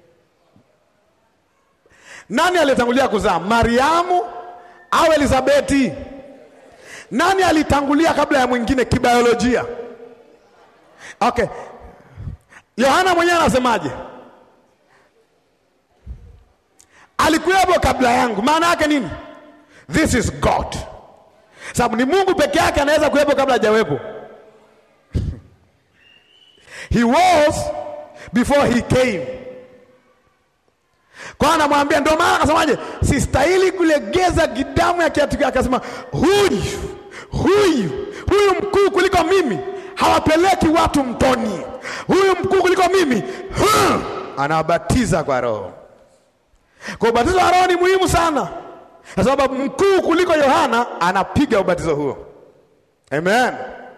Nani alitangulia kuzaa, Mariamu au Elizabeti? Nani alitangulia kabla ya mwingine kibiolojia? Okay, Yohana mwenyewe anasemaje? Alikuwepo kabla yangu. Maana yake nini? This is God, sababu ni Mungu peke yake anaweza kuwepo kabla hajawepo. He was before he came. Kwa anamwambia, ndio maana akasemaje, sistahili kulegeza gidamu ya kiatu chake. Akasema huyu huyu huyu mkuu kuliko mimi hawapeleki watu mtoni. Huyu mkuu kuliko mimi huh, anawabatiza kwa Roho. Kwa ubatizo wa Roho ni muhimu sana, kwa sababu mkuu kuliko Yohana anapiga ubatizo huo. Amen.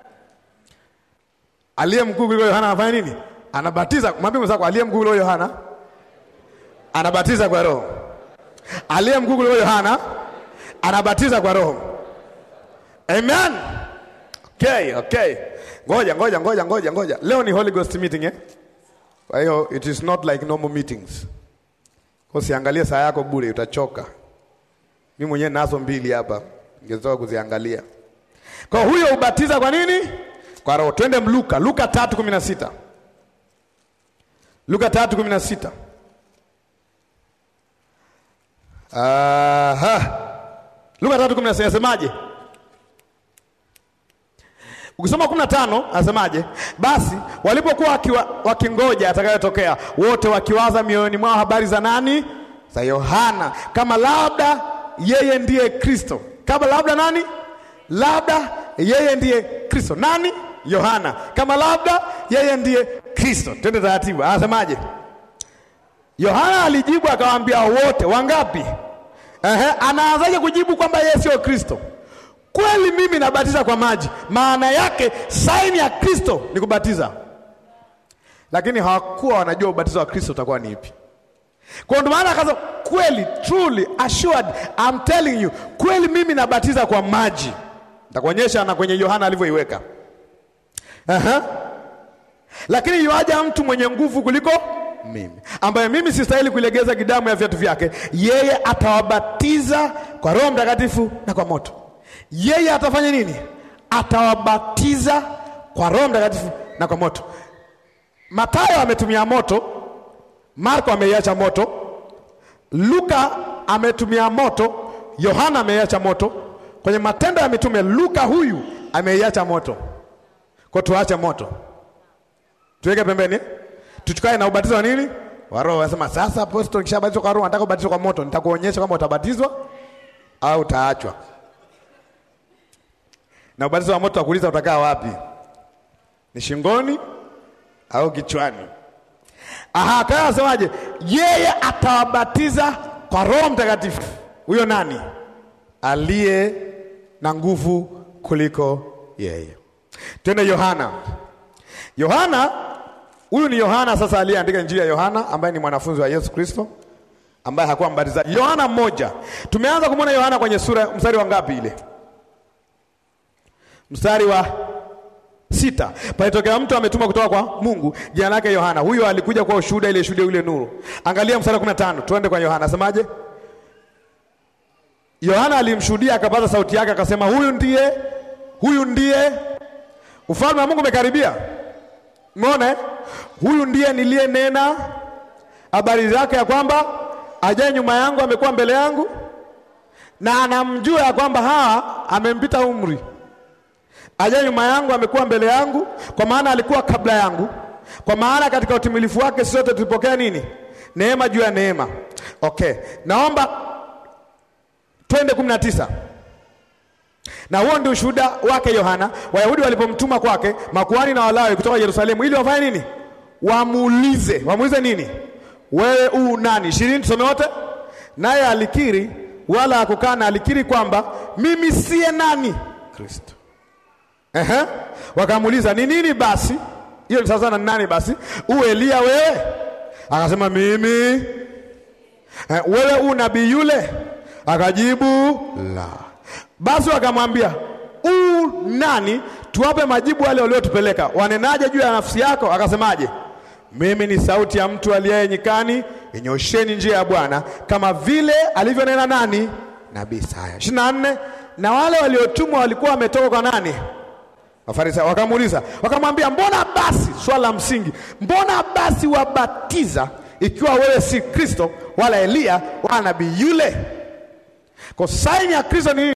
Aliye mkuu kuliko Yohana anafanya nini? Anabatiza. Mwambie mwenzako, aliye mkuu kuliko Yohana anabatiza kwa Roho. Aliye mkuu kuliko Yohana anabatiza kwa Roho. Amen. Okay, okay. Ngoja, ngoja, ngoja, ngoja, ngoja. Leo ni Holy Ghost meeting eh? Kwa hiyo it is not like normal meetings. Usiangalie saa yako bure, utachoka. Mimi mwenyewe nazo mbili hapa, ningetoka kuziangalia. Kwa huyo ubatiza kwa nini? Kwa Roho. Twende Luka, Luka 3:16. Luka 3:16. Aha. Luka 3:16 nasemaje? Ukisoma 15 anasemaje? Basi walipokuwa wakingoja atakayotokea, wote wakiwaza mioyoni mwao habari za nani? Za Yohana, kama labda yeye ndiye Kristo. Kama labda nani? Labda yeye ndiye Kristo. Nani? Yohana. Kama labda yeye ndiye Kristo. Twende taratibu, anasemaje? Yohana alijibu akawaambia wote. Wangapi? Ehe, anaanzaje kujibu kwamba yeye sio Kristo? Kweli mimi nabatiza kwa maji, maana yake saini ya Kristo ni kubatiza, lakini hawakuwa wanajua ubatizo wa Kristo utakuwa ni ipi. Kwa ndio maana akaza kweli, truly assured I'm telling you, kweli mimi nabatiza kwa maji. Nitakuonyesha na kwenye Yohana alivyoiweka. Aha. Lakini yuaja mtu mwenye nguvu kuliko mimi, ambaye mimi sistahili kuilegeza gidamu ya viatu vyake. Yeye atawabatiza kwa Roho Mtakatifu na kwa moto. Yeye atafanya nini? Atawabatiza kwa Roho Mtakatifu na kwa moto. Mathayo ametumia moto, Marko ameiacha moto, Luka ametumia moto, Yohana ameiacha moto. Kwenye Matendo ya Mitume, Luka huyu ameiacha moto. Kwa tuache moto, tuweke pembeni, tuchukane na ubatizo wa nini? Wa Roho. Anasema sasa, apostol, kishabatizwa kwa Roho, nataka ubatizwe kwa moto. Nitakuonyesha kama utabatizwa au utaachwa. Na ubatizo wa moto wakuuliza utakaa wapi? Ni shingoni au kichwani? Aha, kaya anasemaje? Yeye atawabatiza kwa Roho Mtakatifu. Huyo nani? Aliye na nguvu kuliko yeye. Twende Yohana. Yohana, huyu ni Yohana sasa aliyeandika Injili ya Yohana ambaye ni mwanafunzi wa Yesu Kristo ambaye hakuwa mbatizaji. Yohana mmoja. Tumeanza kumwona Yohana kwenye sura mstari wa ngapi ile? Mstari wa sita. Palitokea mtu ametuma kutoka kwa Mungu, jina lake Yohana. Huyo alikuja kwa ushuhuda, ile shuhuda ile nuru. Angalia mstari wa 15. Tuende kwa Yohana. Asemaje? Yohana alimshuhudia akapaza sauti yake akasema, huyu ndiye huyu ndiye ufalme wa Mungu umekaribia. Umeona eh? Huyu ndiye niliyenena habari zake ya kwamba ajaye nyuma yangu amekuwa mbele yangu, na anamjua ya kwamba hawa amempita umri. Ajaye nyuma yangu amekuwa mbele yangu, kwa maana alikuwa kabla yangu, kwa maana katika utimilifu wake sote tulipokea nini? Neema juu ya neema. Okay, naomba twende kumi na tisa na huo ndio ushuhuda wake Yohana. Wayahudi walipomtuma kwake makuhani na Walawi kutoka Yerusalemu ili wafanye nini? Wamuulize. Wamuulize nini? Wewe u nani? ishirini, tusome wote. Naye alikiri wala hakukana, alikiri kwamba mimi siye nani? Kristo. Ehe, wakamuuliza ni nini basi? Hiyo ni sasa na nani basi? U Elia wewe? Akasema mimi. Eh, wewe u nabii yule? Akajibu la. Basi wakamwambia u nani, tuwape majibu wale waliotupeleka. Wanenaje juu ya nafsi yako? Akasemaje? Mimi ni sauti ya mtu aliye nyikani, inyosheni njia ya Bwana, kama vile alivyonena nani? Nabii Isaya. ishirini na nne. Na wale waliotumwa walikuwa wametoka kwa nani? Wafarisayo. Wakamuuliza, wakamwambia, mbona basi, swala la msingi, mbona basi wabatiza ikiwa wewe si Kristo wala Eliya wala nabii yule? Kwa saini ya Kristo ni